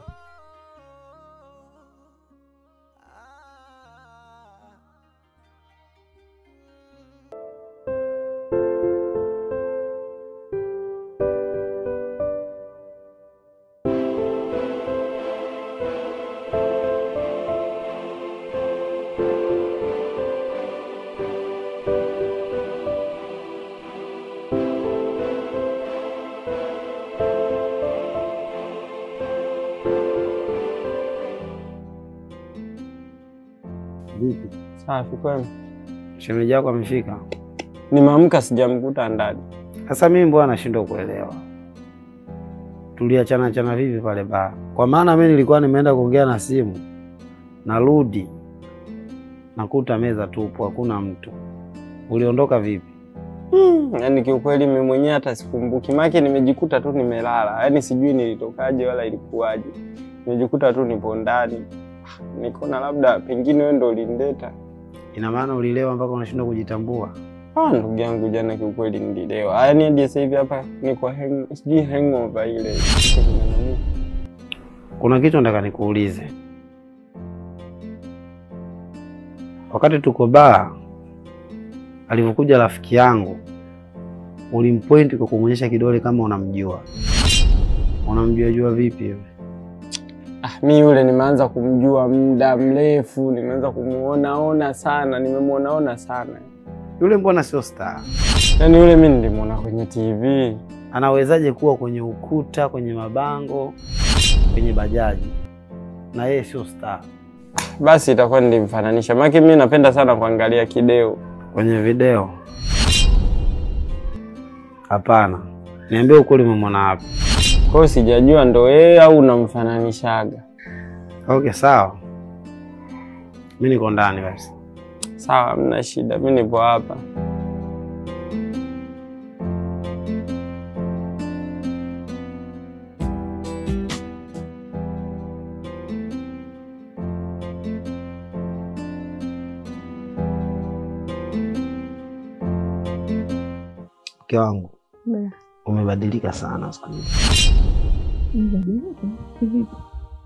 Vipi? Safi kwema. Shemeji yako amefika? Nimeamka sijamkuta ndani. Sasa mimi mbona nashindwa kuelewa, tuliachana chana vipi pale baa? Kwa maana mimi nilikuwa nimeenda kuongea na simu, narudi nakuta meza tupu, hakuna mtu. Uliondoka vipi? Hmm, yaani kiukweli mimi mwenyewe hata sikumbuki. Maana nimejikuta tu nimelala. Yaani sijui nilitokaje wala ilikuwaje. Nimejikuta tu nipo ndani. Nikaona labda pengine wewe ndo ulinileta. Ina maana ulilewa mpaka unashindwa kujitambua? Ah, ndugu yangu jana kiukweli nililewa. Yaani hadi sasa hivi hapa niko hang, sijui hangover ile. Kuna kitu nataka nikuulize. Wakati tuko baa, alivyokuja rafiki yangu, ulimpoint kwa kumwonyesha kidole kama unamjua. Unamjua jua vipi hivi? Ah, mi yule nimeanza kumjua muda mrefu, nimeanza kumuonaona sana, nimemuonaona sana. Yule mbona sio star? Yaani yule mi nilimwona kwenye TV. Anawezaje kuwa kwenye ukuta, kwenye mabango, kwenye bajaji na yeye sio star? Basi itakuwa nilimfananisha, maana mi napenda sana kuangalia kideo. Kwenye video? Hapana, niambie ukweli, umemwona wapi? Kwa hiyo sijajua ndo yeye au unamfananishaga. Okay, sawa, mi niko ndani basi. Sawa, hamna shida, mi nipo hapa. Mke wangu, Bea, umebadilika sana siku hizi. nibadilike kivipi?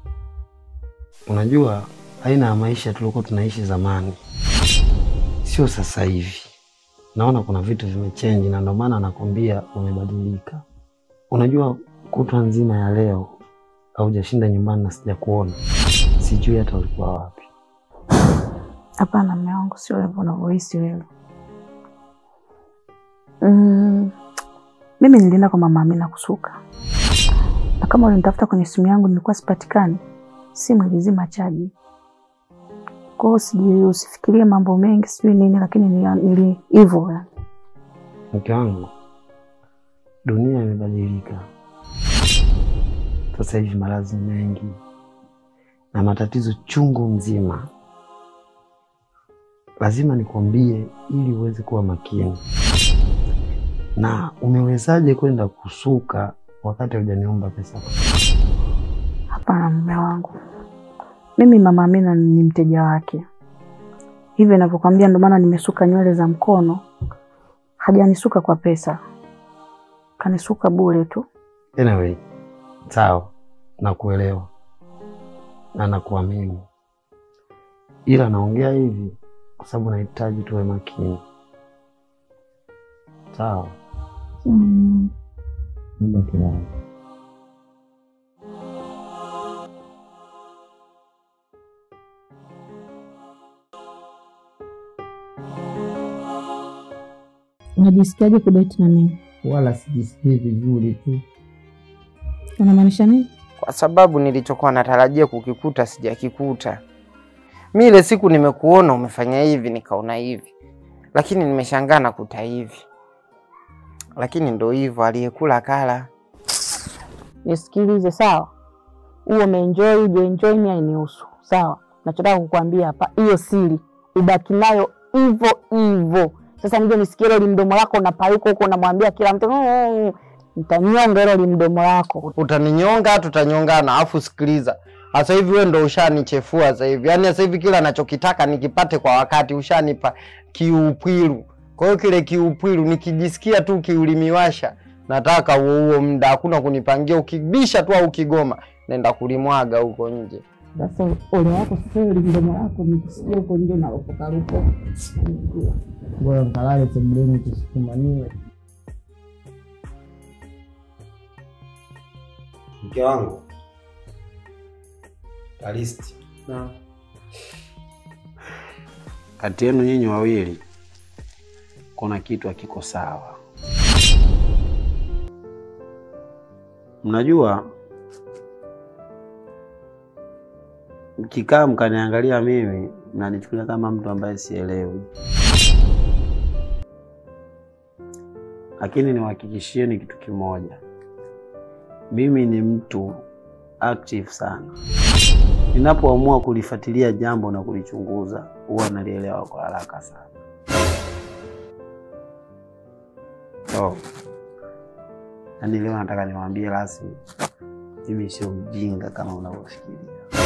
Unajua aina ya maisha tulikuwa tunaishi zamani sio sasa hivi. Naona kuna vitu vimechange, na ndio maana nakwambia umebadilika. Unajua kutwa nzima ya leo haujashinda nyumbani na sijakuona, sijui hata ulikuwa wapi. Hapana mme wangu, sio hivyo unavyohisi wewe. Mm, mimi nilienda kwa mama Amina kusuka, na kama ulinitafuta kwenye simu yangu nilikuwa sipatikani, simu ilizima chaji. Kwa hiyo sijui, usifikirie mambo mengi sijui nini, lakini nili- nili hivyo yani. Mke wangu, dunia imebadilika sasa hivi, maradhi ni mengi na matatizo chungu mzima. lazima nikwambie ili uweze kuwa makini. Na umewezaje kwenda kusuka wakati hujaniomba pesa? Hapana mume wangu, mimi mama Amina ni mteja wake, hivyo ninavyokwambia, ndio maana nimesuka nywele za mkono. Hajanisuka kwa pesa, kanisuka bure tu. Anyway, sawa, nakuelewa na nakuamini, ila naongea hivi kwa sababu nahitaji tuwe makini. Sawa. Mm. Muda kidogo. Unajisikiaje kudate na mimi? Wala sijisikii vizuri tu, Unamaanisha nini? kwa sababu nilichokuwa natarajia kukikuta sijakikuta. Mi ile siku nimekuona umefanya hivi, nikaona hivi, lakini nimeshangaa nakuta hivi. Lakini ndo hivyo, aliyekula kala. Nisikilize sawa, huo umeenjoy ujoenjoy, mimi hainihusu sawa. Nachotaka kukwambia hapa, hiyo siri ubaki nayo hivyo hivyo. Sasa nije nisikie hilo limdomo lako unapayuka huko unamwambia kila mtu "Mm, nitanyonga hilo limdomo lako. Utaninyonga, tutanyongana. Afu sikiliza, sasa hivi wewe ndo ushanichefua sasa hivi, yaani sasa hivi kila nachokitaka nikipate kwa wakati, ushanipa kiupwilu. Kwa hiyo kile kiupwilu nikijisikia tu kiulimiwasha, nataka huo huo muda, hakuna kunipangia. Ukibisha tu au ukigoma, naenda kulimwaga huko nje. Sasa ole wako sasa, hilo limdomo lako nikisikia huko nje unalopokaruka. Bora mkalale sebuleni tusikumaniwe. Mke wangu Kalisti, kati yenu nyinyi wawili kuna kitu hakiko sawa. Mnajua, mkikaa mkaniangalia mimi, mnanichukulia kama mtu ambaye sielewi, lakini niwahakikishieni kitu kimoja, mimi ni mtu active sana. Ninapoamua kulifuatilia jambo na kulichunguza, huwa nalielewa kwa haraka sana. So, yaani leo nataka niwaambie rasmi, mimi sio mjinga kama unavyofikiria.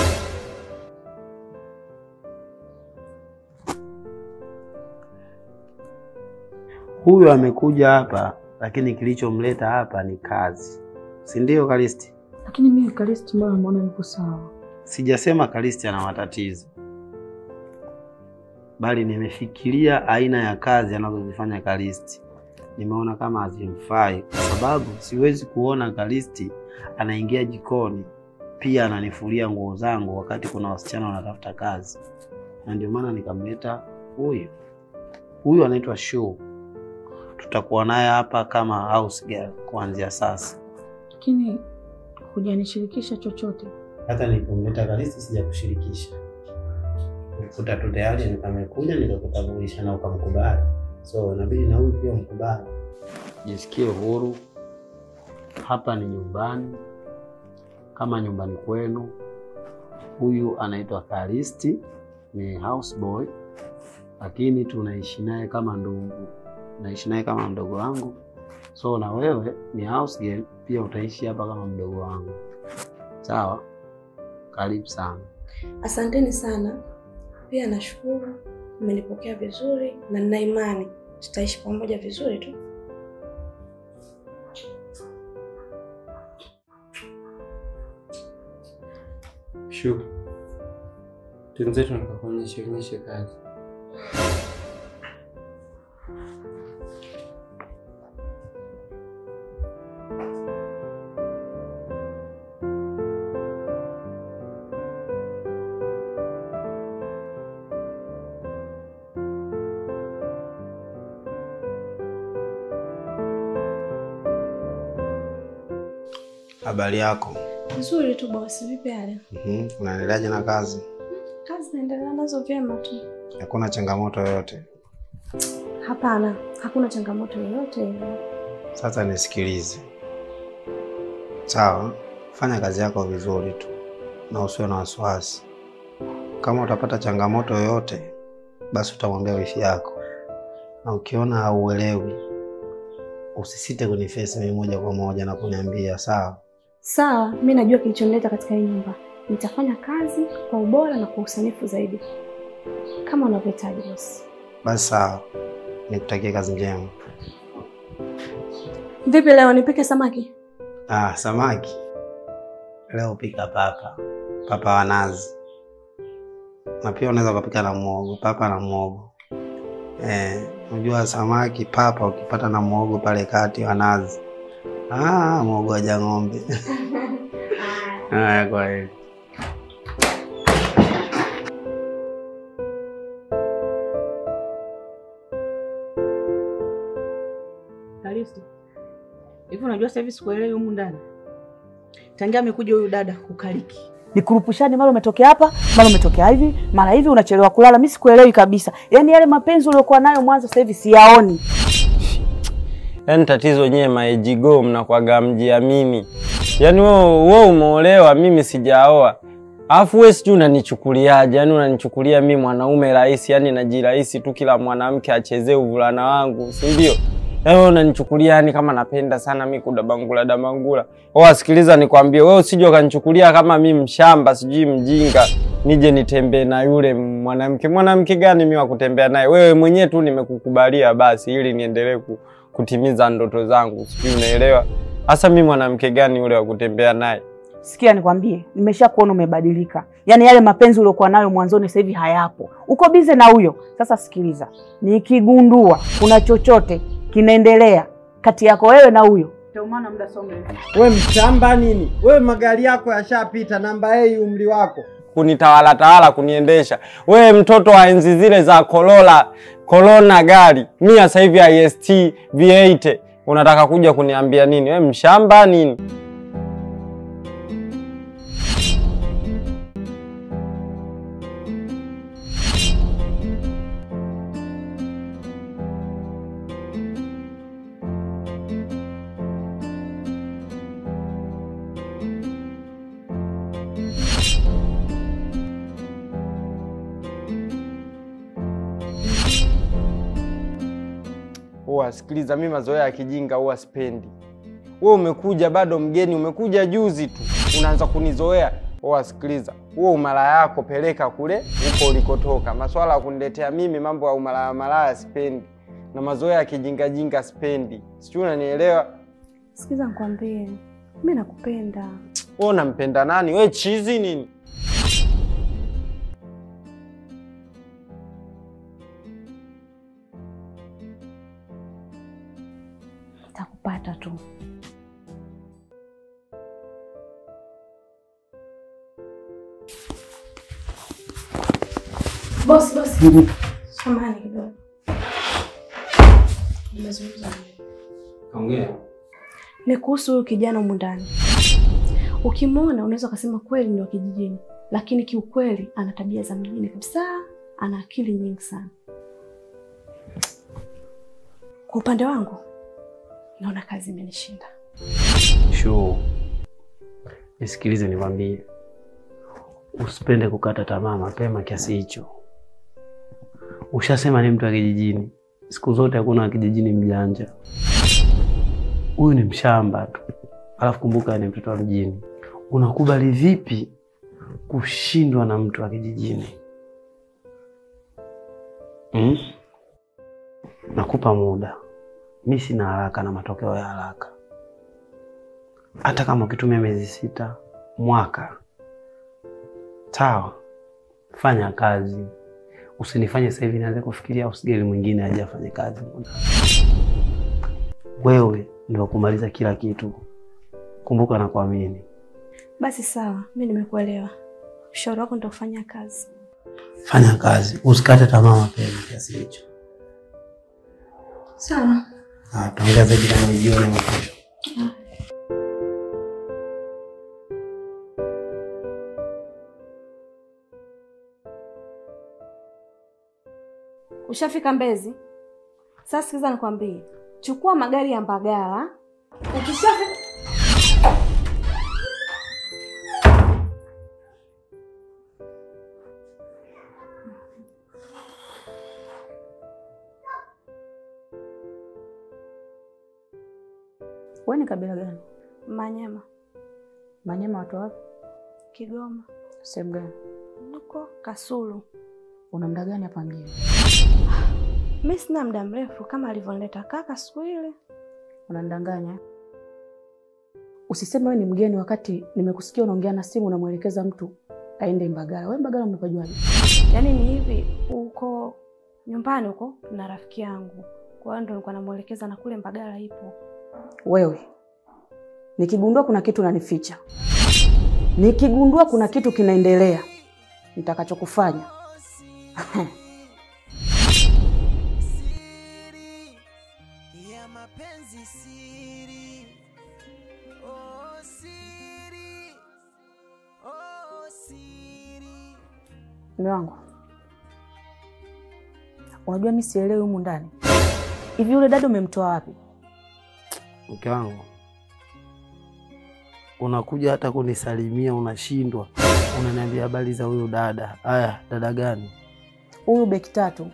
Huyu amekuja hapa, lakini kilichomleta hapa ni kazi, si ndio Kalisti? Lakini mimi Kalisti, mbona namuona yuko sawa? Sijasema Kalisti ana matatizo, bali nimefikiria aina ya kazi anazozifanya Kalisti. Nimeona kama hazimfai, kwa sababu siwezi kuona Kalisti anaingia jikoni pia ananifulia nguo zangu wakati kuna wasichana wanatafuta kazi, na ndio maana nikamleta huyu. Huyu anaitwa Shuu, tutakuwa naye hapa kama house girl kuanzia sasa. Lakini hujanishirikisha chochote. hata nilipomleta Kalisti sijakushirikisha, ukuta tu tayari nikamekuja nikakutambulisha na ukamkubali, so inabidi na huyu pia mkubali. Jisikie huru, hapa ni nyumbani kama nyumbani kwenu. Huyu anaitwa Kalisti, ni houseboy, lakini tunaishi naye kama ndugu, naishi naye kama mdogo wangu. So na wewe ni house girl, pia utaishi hapa kama mdogo wangu, sawa? Karibu sana. Asanteni sana. Pia nashukuru mmenipokea vizuri na nina imani tutaishi pamoja vizuri tu. Shu, twenzetu nikakuonyeshe onyeshe kazi. Habari yako? Nzuri tu bosi, vipi hali? Mhm, Unaendeleaje na kazi? Kazi naendelea nazo vyema tu. Hakuna changamoto yoyote? Hapana, hakuna changamoto yoyote ile. Sasa nisikilize, sawa? Fanya kazi yako vizuri tu na usiwe na wasiwasi. Kama utapata changamoto yoyote, basi utamwambia wifi yako, na ukiona hauelewi usisite kunifesi mimi moja kwa moja na kuniambia sawa. Sawa, mi najua kilichonileta katika hii nyumba. Nitafanya kazi kwa ubora na kwa usanifu zaidi kama unavyohitaji bosi. Basi sawa, nikutakie kazi njema. Vipi leo nipike samaki? Ah, samaki leo pika papa, papa wa nazi, na pia unaweza ukapika na muogo, papa na muogo. Eh, unajua samaki papa ukipata na muogo pale kati wa nazi, ah, muogo wa jang'ombe. Haya, kwa heri. Kalisto, hivi unajua sasa hivi sikuelewi humu ndani. Tangia amekuja huyu dada kukaliki. Nikurupushani mara umetokea hapa, mara umetokea hivi, mara hivi unachelewa kulala. Mimi sikuelewi kabisa. Yaani yale mapenzi uliokuwa nayo mwanzo sasa hivi siyaoni. Yaani tatizo nyewe maejigo mnakwaga mjiamini. Yaani wewe wewe umeolewa, mimi sijaoa. Alafu wewe sijui unanichukuliaje? Yaani unanichukulia mimi mwanaume rahisi, yaani najirahisi tu kila mwanamke achezee uvulana wangu, si ndio? Yaani wewe unanichukulia yani kama napenda sana mimi kudabangula dabangula. Wewe sikiliza nikwambie, wewe usije ukanichukulia kama mimi mshamba, sijui mjinga, nije nitembee na yule mwanamke. Mwanamke gani mimi wa kutembea naye? Wewe mwenyewe tu nimekukubalia basi ili niendelee ku, kutimiza ndoto zangu. Sijui unaelewa? Hasa mimi mwanamke gani yule wa kutembea naye? Sikia nikwambie, nimesha kuona umebadilika. Yaani yale mapenzi uliokuwa nayo mwanzoni sasa hivi hayapo. Uko bize na huyo. Sasa sikiliza. Nikigundua kuna chochote kinaendelea kati yako wewe na huyo. Ndio maana muda sio mrefu. We mshamba nini? We magari yako yashapita, namba hii umri wako kunitawala tawala kuniendesha. We mtoto wa enzi zile za Corolla, Corona gari mia sasa hivi IST V8 unataka kuja kuniambia nini? We mshamba nini? Huwa sikiliza, mimi mazoea ya kijinga huwa sipendi. We umekuja bado mgeni, umekuja juzi tu unaanza kunizoea. Huwa sikiliza, huo umalaya yako peleka kule huko ulikotoka. Maswala ya kuniletea mimi mambo ya umalaya malaya sipendi, na mazoea ya kijinga jinga sipendi. Sijui unanielewa? Sikiza nikwambie, mi nakupenda. Wewe unampenda nani? We chizi nini? Nitakupata tu. Bosi, bosi. Samahani kidogo. Nimezungumza na wewe. Ongea. Ni kuhusu huyu kijana humu ndani. Ukimwona unaweza ukasema kweli ni wa kijijini, lakini kiukweli ana tabia za mjini kabisa. Ana akili nyingi sana. Kwa upande wangu naona kazi imenishinda. Shuu, nisikilize nikwambie, usipende kukata tamaa mapema kiasi hicho. Ushasema ni mtu wa kijijini, siku zote hakuna wa kijijini mjanja. Huyu ni mshamba tu, alafu kumbuka ni mtoto wa mjini. Unakubali vipi kushindwa na mtu wa kijijini? Hmm? Nakupa muda, mi sina haraka na matokeo ya haraka hata kama ukitumia miezi sita, mwaka, sawa, fanya kazi. Usinifanye sasa hivi nianze kufikiria usigeli mwingine aje afanye kazi. Wewe ndio kumaliza kila kitu, kumbuka na kuamini. Basi sawa, mi nimekuelewa. Ushauri wako nitakufanyia kazi. Fanya kazi, usikate tamaa mapema kiasi hicho. Sawa. Ah, Tutaongea zaidi kama ni jioni ama kesho. Ushafika Mbezi? Sasa sikiza nikwambie, chukua magari ya Mbagala. Ukishafika Wewe ni kabila gani? Manyema, Manyema watu wapi? Kigoma, Sehemu gani? huko Kasulu. Una muda gani hapa mjini? Mi sina muda mrefu kama alivyonileta kaka siku ile. Unanidanganya. Usiseme wewe ni mgeni wakati nimekusikia unaongea na simu unamwelekeza mtu aende Mbagala. Wewe Mbagala umepajuaje? Yaani ni hivi, huko nyumbani huko na rafiki yangu, kwa hiyo ndo nilikuwa namwelekeza na kule Mbagala ipo. Wewe nikigundua kuna kitu unanificha, nikigundua kuna kitu kinaendelea, nitakachokufanya ya mapenzi siri oh siri oh siri mume wangu. Unajua mimi sielewi humu ndani hivi, yule dada umemtoa wapi? Mke wangu, unakuja hata kunisalimia unashindwa, unaniambia habari za huyu dada. Aya, dada gani? Huyu beki tatu.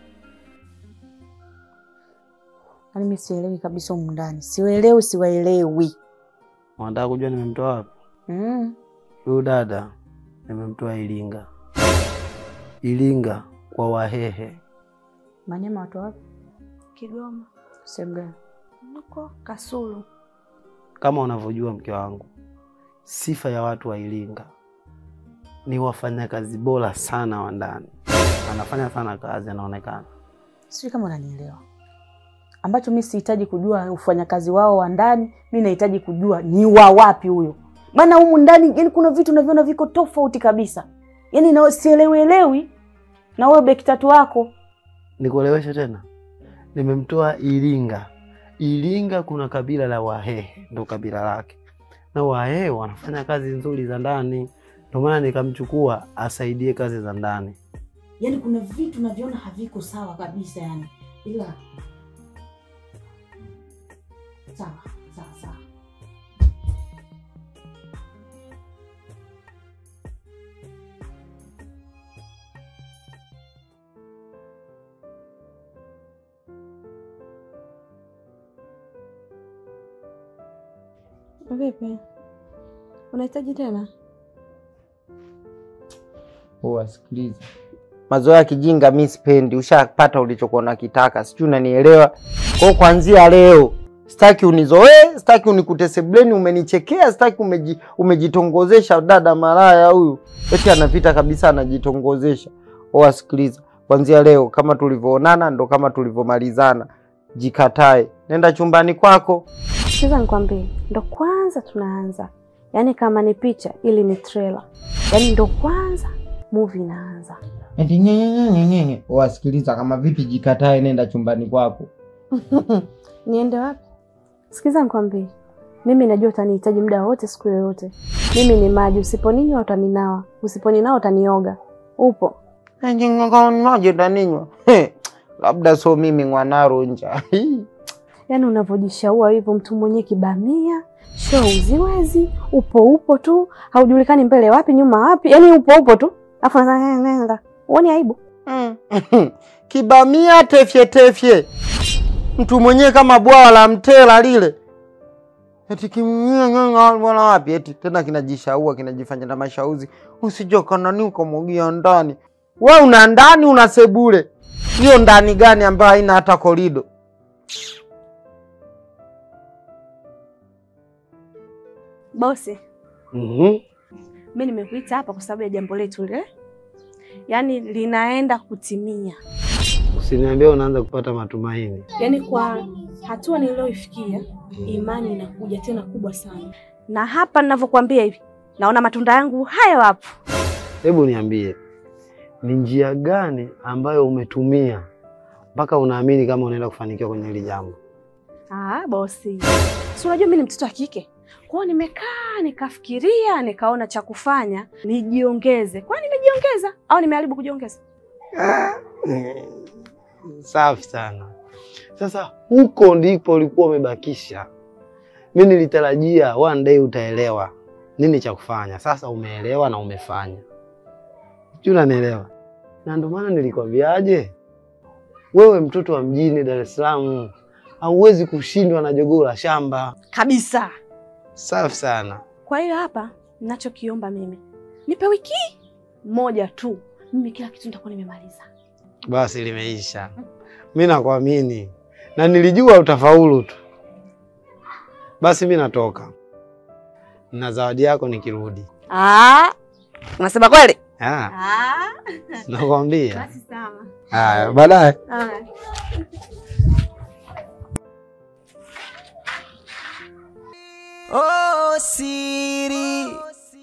Yaani mimi sielewi kabisa humu ndani, siwaelewi, siwaelewi. Unataka kujua nimemtoa wapi? Mm. Huyu dada nimemtoa Iringa, Iringa kwa Wahehe. Manyema watu wapi? Kigoma, Sehemu gani? huko Kasulu. Kama unavyojua mke wangu, sifa ya watu wa Iringa ni wafanyakazi bora sana wa ndani, anafanya sana kazi, anaonekana. Sijui kama unanielewa. Ambacho mimi sihitaji kujua ufanyakazi wao wa ndani, mimi nahitaji kujua ni wa wapi huyo. Maana humu ndani yani kuna vitu naviona viko tofauti kabisa. Yaani na sielewelewi na wewe beki tatu wako. Nikueleweshe tena, nimemtoa Iringa. Iringa kuna kabila la Wahehe, ndo kabila lake, na Wahehe wanafanya kazi nzuri za ndani, ndio maana nikamchukua asaidie kazi za ndani. Yaani kuna vitu naviona haviko sawa kabisa yani. Ila sawa, sawa, sawa. Vipi, unahitaji tena? Wasikiliza, mazoea ya kijinga mi sipendi. Ushapata ulichokuwa unakitaka, sijui unanielewa. Kwa hiyo kuanzia leo sitaki unizoee, sitaki unikute sebleni umenichekea, sitaki umeji, umejitongozesha. Dada malaya huyu eti anapita kabisa anajitongozesha. Wasikiliza, kuanzia leo kama tulivyoonana ndo kama tulivyomalizana. Jikatae, nenda chumbani kwako. Sikiza nikwambie, ndo kwanza tunaanza, yaani kama ni picha ili ni trailer, yaani ndo kwanza movie inaanza. Eti nyenyenyenyenyenye. Wasikiliza, kama vipi? Jikatae, nenda chumbani kwako. Niende wapi? Sikiza nikwambie, mimi najua utanihitaji muda wote, siku yoyote. Mimi ni maji, usiponinywa utaninawa, usiponinawa utanioga. Upo? maji utaninywa? He, labda so mimi ngwanaro nja Yaani unavyojishaua hivyo, mtu mwenye kibamia show uziwezi, upo upo tu, haujulikani mbele wapi nyuma wapi, yaani upo upo tu, afu nenda uoni aibu? kibamia tefye tefye, mtu mwenyewe kama bwawa la mtela lile, eti kimwana wapi? Eti tena kinajishaua kinajifanya na mashauzi, usije nani ukamwagia ndani. We una ndani una sebule, hiyo ndani gani ambayo haina hata korido? Bosi, Mhm. mi nimekuita hapa kwa sababu ya jambo letu lile, yaani linaenda kutimia. Usiniambie unaanza kupata matumaini. Yaani kwa hatua niliyoifikia, imani inakuja tena kubwa sana, na hapa ninavyokuambia hivi, naona matunda yangu hayo hapo. Hebu niambie, ni njia gani ambayo umetumia mpaka unaamini kama unaenda kufanikiwa kwenye hili jambo? Ah, bosi, si unajua mi ni mtoto wa kike, kwa hiyo nimekaa nikafikiria, nikaona cha kufanya nijiongeze. Kwani nimejiongeza au nimeharibu kujiongeza? Safi sana. Sasa huko ndipo ulikuwa umebakisha. Mi nilitarajia one day utaelewa nini cha kufanya. Sasa umeelewa na umefanya, sijui unanielewa, na ndio maana nilikwambiaje, wewe mtoto wa mjini Dar es Salaam, hauwezi kushindwa na jogoo la shamba. Kabisa. Safi sana. Kwa hiyo hapa ninachokiomba mimi, nipe wiki moja tu, mimi kila kitu nitakuwa nimemaliza. Basi limeisha. Mi nakuamini na nilijua utafaulu tu. Basi mi natoka na zawadi yako nikirudi. Ah, unasema kweli? Ah, Ah. nakwambia. Basi sawa. Haya, baadaye. Haya. Oh, siri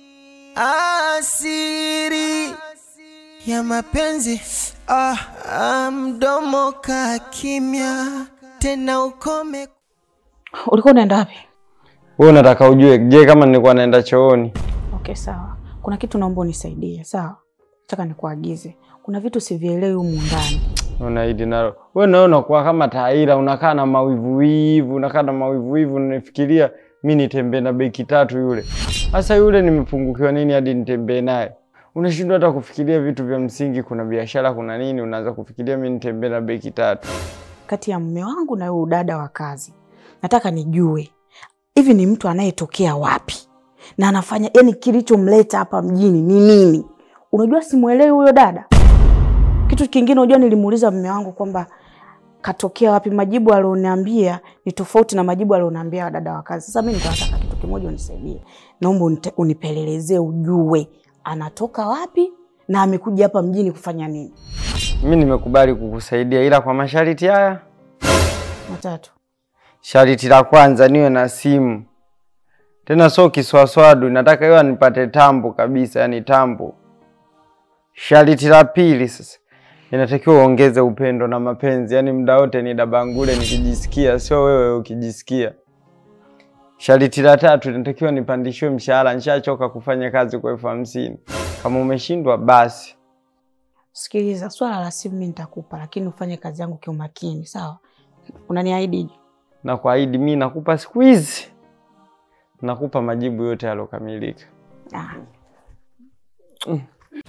asiri ya mapenzi ah, ah, mdomo ka kimya tena ukome. Ulikuwa unaenda wapi? Wewe unataka ujue, je, kama nilikuwa naenda chooni? Okay, sawa. Kuna kitu naomba unisaidie, sawa? Nataka nikuagize. Kuna vitu sivielewi humu ndani. Unaidi nalo. Wewe nawe unakuwa kama taira, unakaa na mawivuwivu, unakaa na mawivuwivu, unanifikiria mi nitembee na beki tatu yule. Sasa yule nimepungukiwa nini hadi nitembee naye? Unashindwa hata kufikiria vitu vya msingi, kuna biashara, kuna nini, unaanza kufikiria mi nitembee na beki tatu. Kati ya mume wangu na huyu dada wa kazi, nataka nijue hivi ni mtu anayetokea wapi na anafanya yani, kilichomleta hapa mjini ni nini? Unajua, simwelewi huyo dada. Kitu kingine, unajua, nilimuuliza mume wangu kwamba katokea wapi. Majibu alioniambia ni tofauti na majibu alioniambia dada wa kazi. Sasa mimi niko nataka kitu kimoja, unisaidie, naomba unite- unipelelezee, ujue anatoka wapi na amekuja hapa mjini kufanya nini. Mi nimekubali kukusaidia, ila kwa masharti haya. Matatu. Sharti la kwanza niwe na simu, tena sio kiswaswadu, nataka iwe nipate tambo kabisa, yani tambo. Sharti la pili sasa, inatakiwa uongeze upendo na mapenzi, yani muda wote ni dabangule nikijisikia, sio wewe ukijisikia. Sharti la tatu, inatakiwa nipandishiwe mshahara, nishachoka kufanya kazi kwa elfu hamsini. Kama umeshindwa basi. Sikiliza, swala la simu mimi nitakupa, lakini ufanye kazi yangu kiumakini, sawa? Unaniahidi? na kuahidi mi nakupa siku hizi, nakupa majibu yote yalokamilika. Ah. Mm.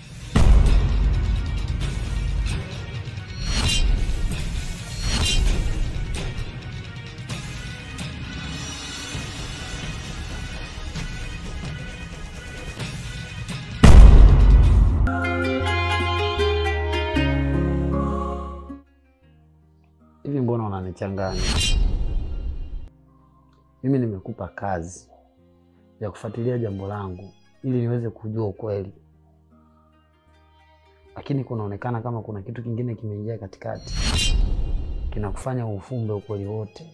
Hivi mbona unanichanganya? Mimi nimekupa kazi ya kufuatilia jambo langu ili niweze kujua ukweli, lakini kunaonekana kama kuna kitu kingine kimeingia katikati kinakufanya ufumbe ukweli wote.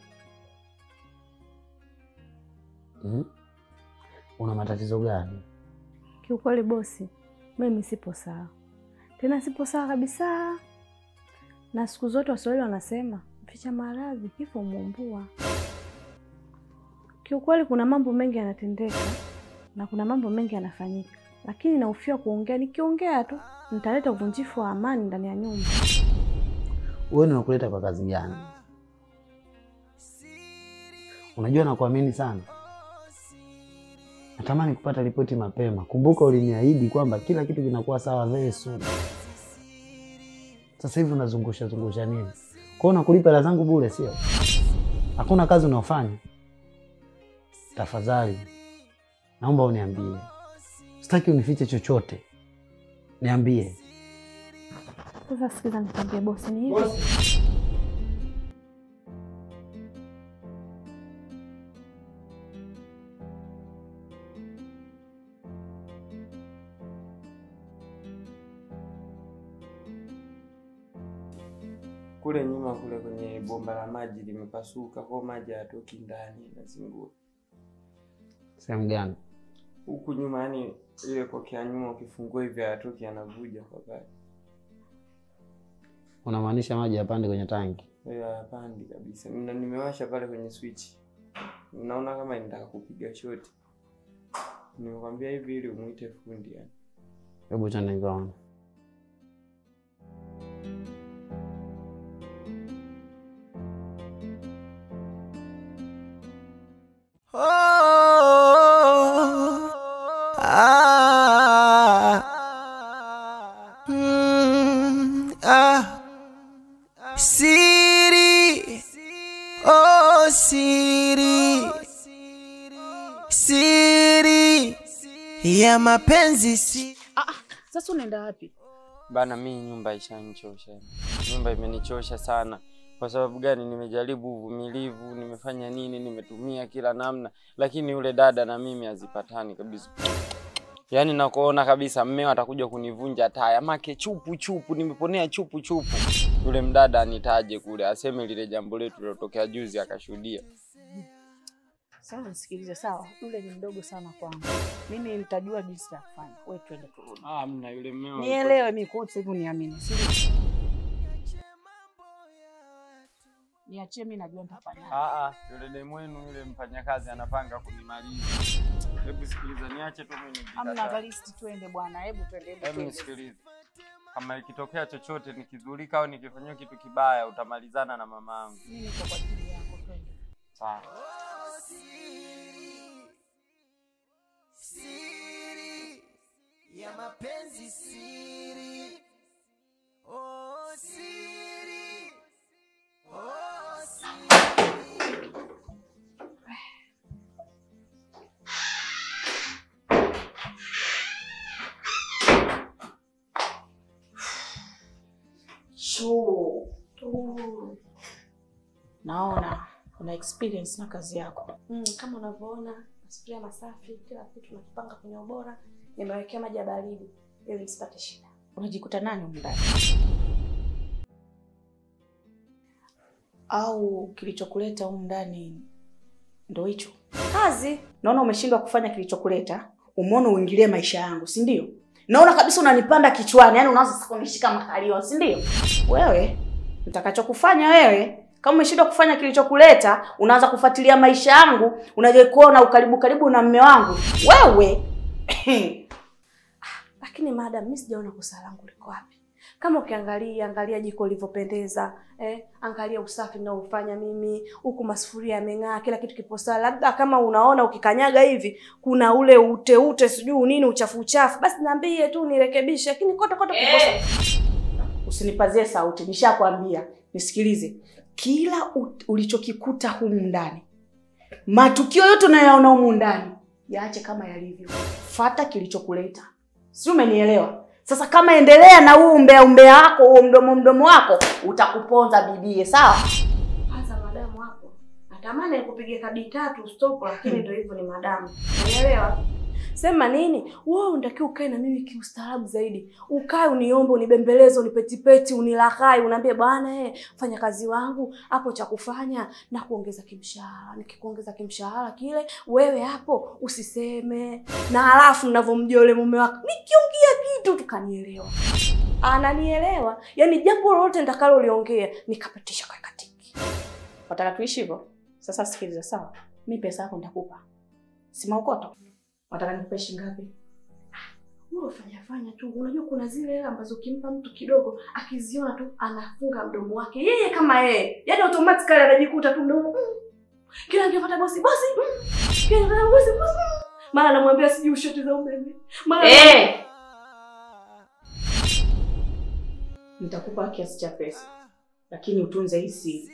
Hmm? Una matatizo gani? Kiukweli bosi, mimi sipo sawa, tena sipo sawa kabisa. Na siku zote Waswahili wanasema mficha maradhi kifo muumbua. Kiukweli kuna mambo mengi yanatendeka na kuna mambo mengi yanafanyika, lakini nahofia kuongea. Nikiongea tu nitaleta uvunjifu wa amani ndani ya nyumba. Wewe nimekuleta kwa kazi gani? Unajua nakuamini sana, natamani kupata ripoti mapema. Kumbuka uliniahidi kwamba kila kitu kinakuwa sawa very soon. Sasa hivi unazungusha zungusha nini? Kwa hiyo nakulipa hela zangu bure, sio? Hakuna kazi unaofanya? Tafadhali naomba uniambie, sitaki unifiche chochote, niambie. Sasa sikiza, nikwambie bosi, ni hivi Kule nyuma kule kwenye bomba la maji limepasuka, kwa maji hayatoki ndani, nazingua Sehemu gani? huku nyuma, yani ile kokea nyuma, ukifungua hivi hayatoki, yanavuja kwa pale. Unamaanisha maji yapande kwenye tanki? Hiyo hayapandi kabisa. Na nimewasha pale kwenye switch, naona kama nitaka kupiga shoti. Nimekwambia hivi ili umuite fundi yani. Hebu chana nikaona. Oh, ah, mm, ah, siri, oh, siri ya mapenzi si Sasa unaenda wapi? Bana, mi nyumba ishanichosha, nyumba imenichosha sana. Kwa sababu gani? Nimejaribu uvumilivu, nimefanya nini, nimetumia kila namna, lakini yule dada na mimi hazipatani kabisa. Yaani nakuona kabisa mmeo atakuja kunivunja taya, make chupu chupu, nimeponea chupu chupu. Yule mdada anitaje kule, aseme lile jambo letu lilotokea juzi, akashuhudia. Sawa, nisikilize. Sawa, yule ni mdogo sana kwangu, mimi nitajua jinsi ya kufanya. Wewe twende turudi. Ah, mna yule mmeo Nielewe mimi kwa sasa hivi uniamini. Si Niachie mimi najua nitafanya. Ah, ah, yule demu wenu yule mfanyakazi anapanga kunimaliza. Hebu sikiliza, niache tu mimi Amna nijikataa. Kalisti, twende bwana. Hebu twende, hebu Hebu twende. nisikilize, kama ikitokea chochote nikidhurika au nikifanyiwa kitu kibaya, utamalizana na mama yangu. Mimi niko kwa ajili yako, twende. Sawa. siri ya mapenzi siri oh siri oh siri Shoo. Naona una experience na kazi yako. Mm, kama unavyoona masufuria masafi, kila kitu nakipanga kwenye ubora, nimewekea maji ya baridi ili msipate shida. Unajikuta nani humu ndani? Au kilichokuleta humu ndani ndo hicho? Kazi Naona umeshindwa kufanya kilichokuleta, umeona uingilie maisha yangu, si ndio? Naona kabisa unanipanda kichwani, yani unaanza sasa kunishika makalio, si ndio? Wewe nitakachokufanya wewe, kama umeshindwa kufanya kilichokuleta, unaanza kufuatilia maisha yangu, unaje kuona ukaribu karibu na mme wangu. Wewe lakini madam, mimi sijaona kosa langu liko wapi. Kama ukiangalia angalia jiko lilivyopendeza, eh, angalia usafi ninaofanya mimi, huku masufuria yameng'aa, kila kitu kipo sawa. Labda kama unaona ukikanyaga hivi kuna ule ute ute sijui nini uchafu uchafu, basi niambie tu nirekebishe, lakini kote kote kipo sawa. usinipazie sauti, nishakwambia. Nisikilize, kila u- ulichokikuta humu ndani, matukio yote unayoyaona humu ndani, yaache kama yalivyo, fata kilichokuleta, si umenielewa? Sasa kama endelea na huu umbea umbea wako, huo mdomo mdomo wako, utakuponza bibie, sawa? Kwanza madamu hapo, natamani nikupige kadi tatu stop, lakini ndio hivyo, ni madamu, unielewa? Sema nini? Wewe unatakiwa ukae na mimi kiustaarabu zaidi, ukae uniombe, unibembeleze, unipetipeti, unilaghai, unaambie bwana, eh, fanya kazi wangu hapo, cha kufanya na kuongeza kimshahara. Nikikuongeza kimshahara kile, wewe hapo usiseme, na halafu ninavyomjua yule mume wako, nikiongea kitu tukanielewa, ananielewa, yaani jambo lolote nitakaloliongea nikapitisha kwa katiki. Wataka tuishi hivyo? Sasa sikiliza, sawa? Mi pesa yako nitakupa, si maukoto. Wataka nikupe shilingi ngapi? Wewe fanya fanya tu. Unajua kuna zile hela ambazo ukimpa mtu kidogo akiziona tu anafunga mdomo wake yeye kama yeye, yaani automatically anajikuta tu mdomo mm. Kila angepata bosi bosi mm. Kila angepata bosi bosi mm. Mara anamwambia sijui ushoti za umeme mara Eh! Nitakupa kiasi cha pesa, lakini utunze hii siri,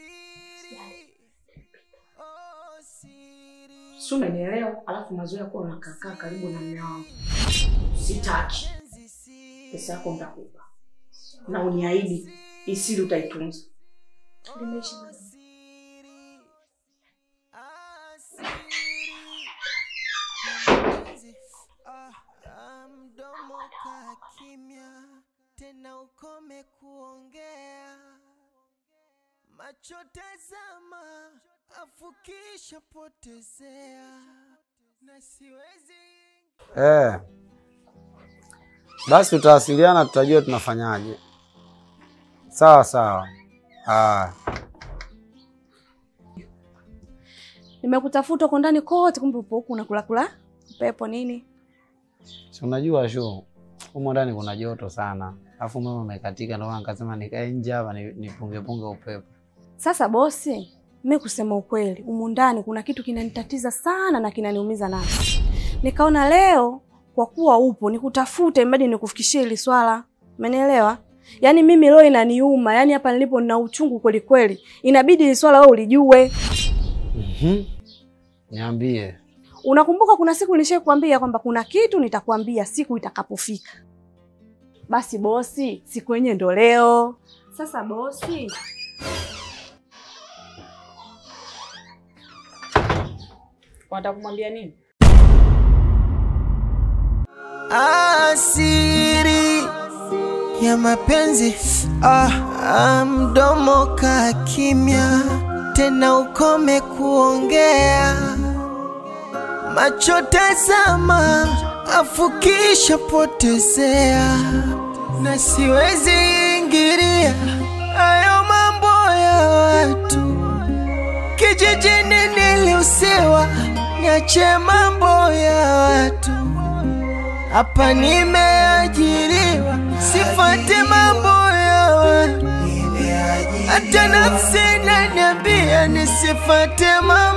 si umenielewa? Alafu mazoea kuwa unakaakaa karibu na mume wangu sitaki. Pesa yako nitakupa na uniahidi hii siri utaitunza. limeisha madam. mdomo ka kimya tena ukome kuongea macho tazama afukisha potezea na siwezi Eh. Basi tutawasiliana, tutajua tunafanyaje. Sawa sawa. Ah. Nimekutafuta huko ndani kote, kumbe upo huku unakula kula upepo nini? Si unajua shu, humo ndani kuna joto sana, alafu umeme umekatika, ndio maana nikasema nikae nje hapa ni- nipunge punge upepo. Sasa bosi, mi kusema ukweli, humu ndani kuna kitu kinanitatiza sana na kinaniumiza nafsi. Nikaona leo kwa kuwa upo nikutafute, mbadi nikufikishie hili swala, umenielewa? Yaani mimi leo inaniuma, yaani hapa nilipo nina uchungu kweli kweli, inabidi hili swala wewe ulijue. Mhm. Niambie. Unakumbuka kuna siku nilishakwambia kwamba kuna kitu nitakwambia siku itakapofika. Basi bosi, siku yenyewe ndo leo. Sasa bosi, Wanataka kumwambia nini? asiri ya mapenzi ah, ah, mdomo ka kimya tena ukome kuongea macho tazama afukisha potezea na siwezi ingiria hayo mambo ya watu kijijini niliusiwa niache mambo ya watu hapa nimeajiriwa, sifate mambo ya watu. Hata nafsi inaniambia nisifate mambo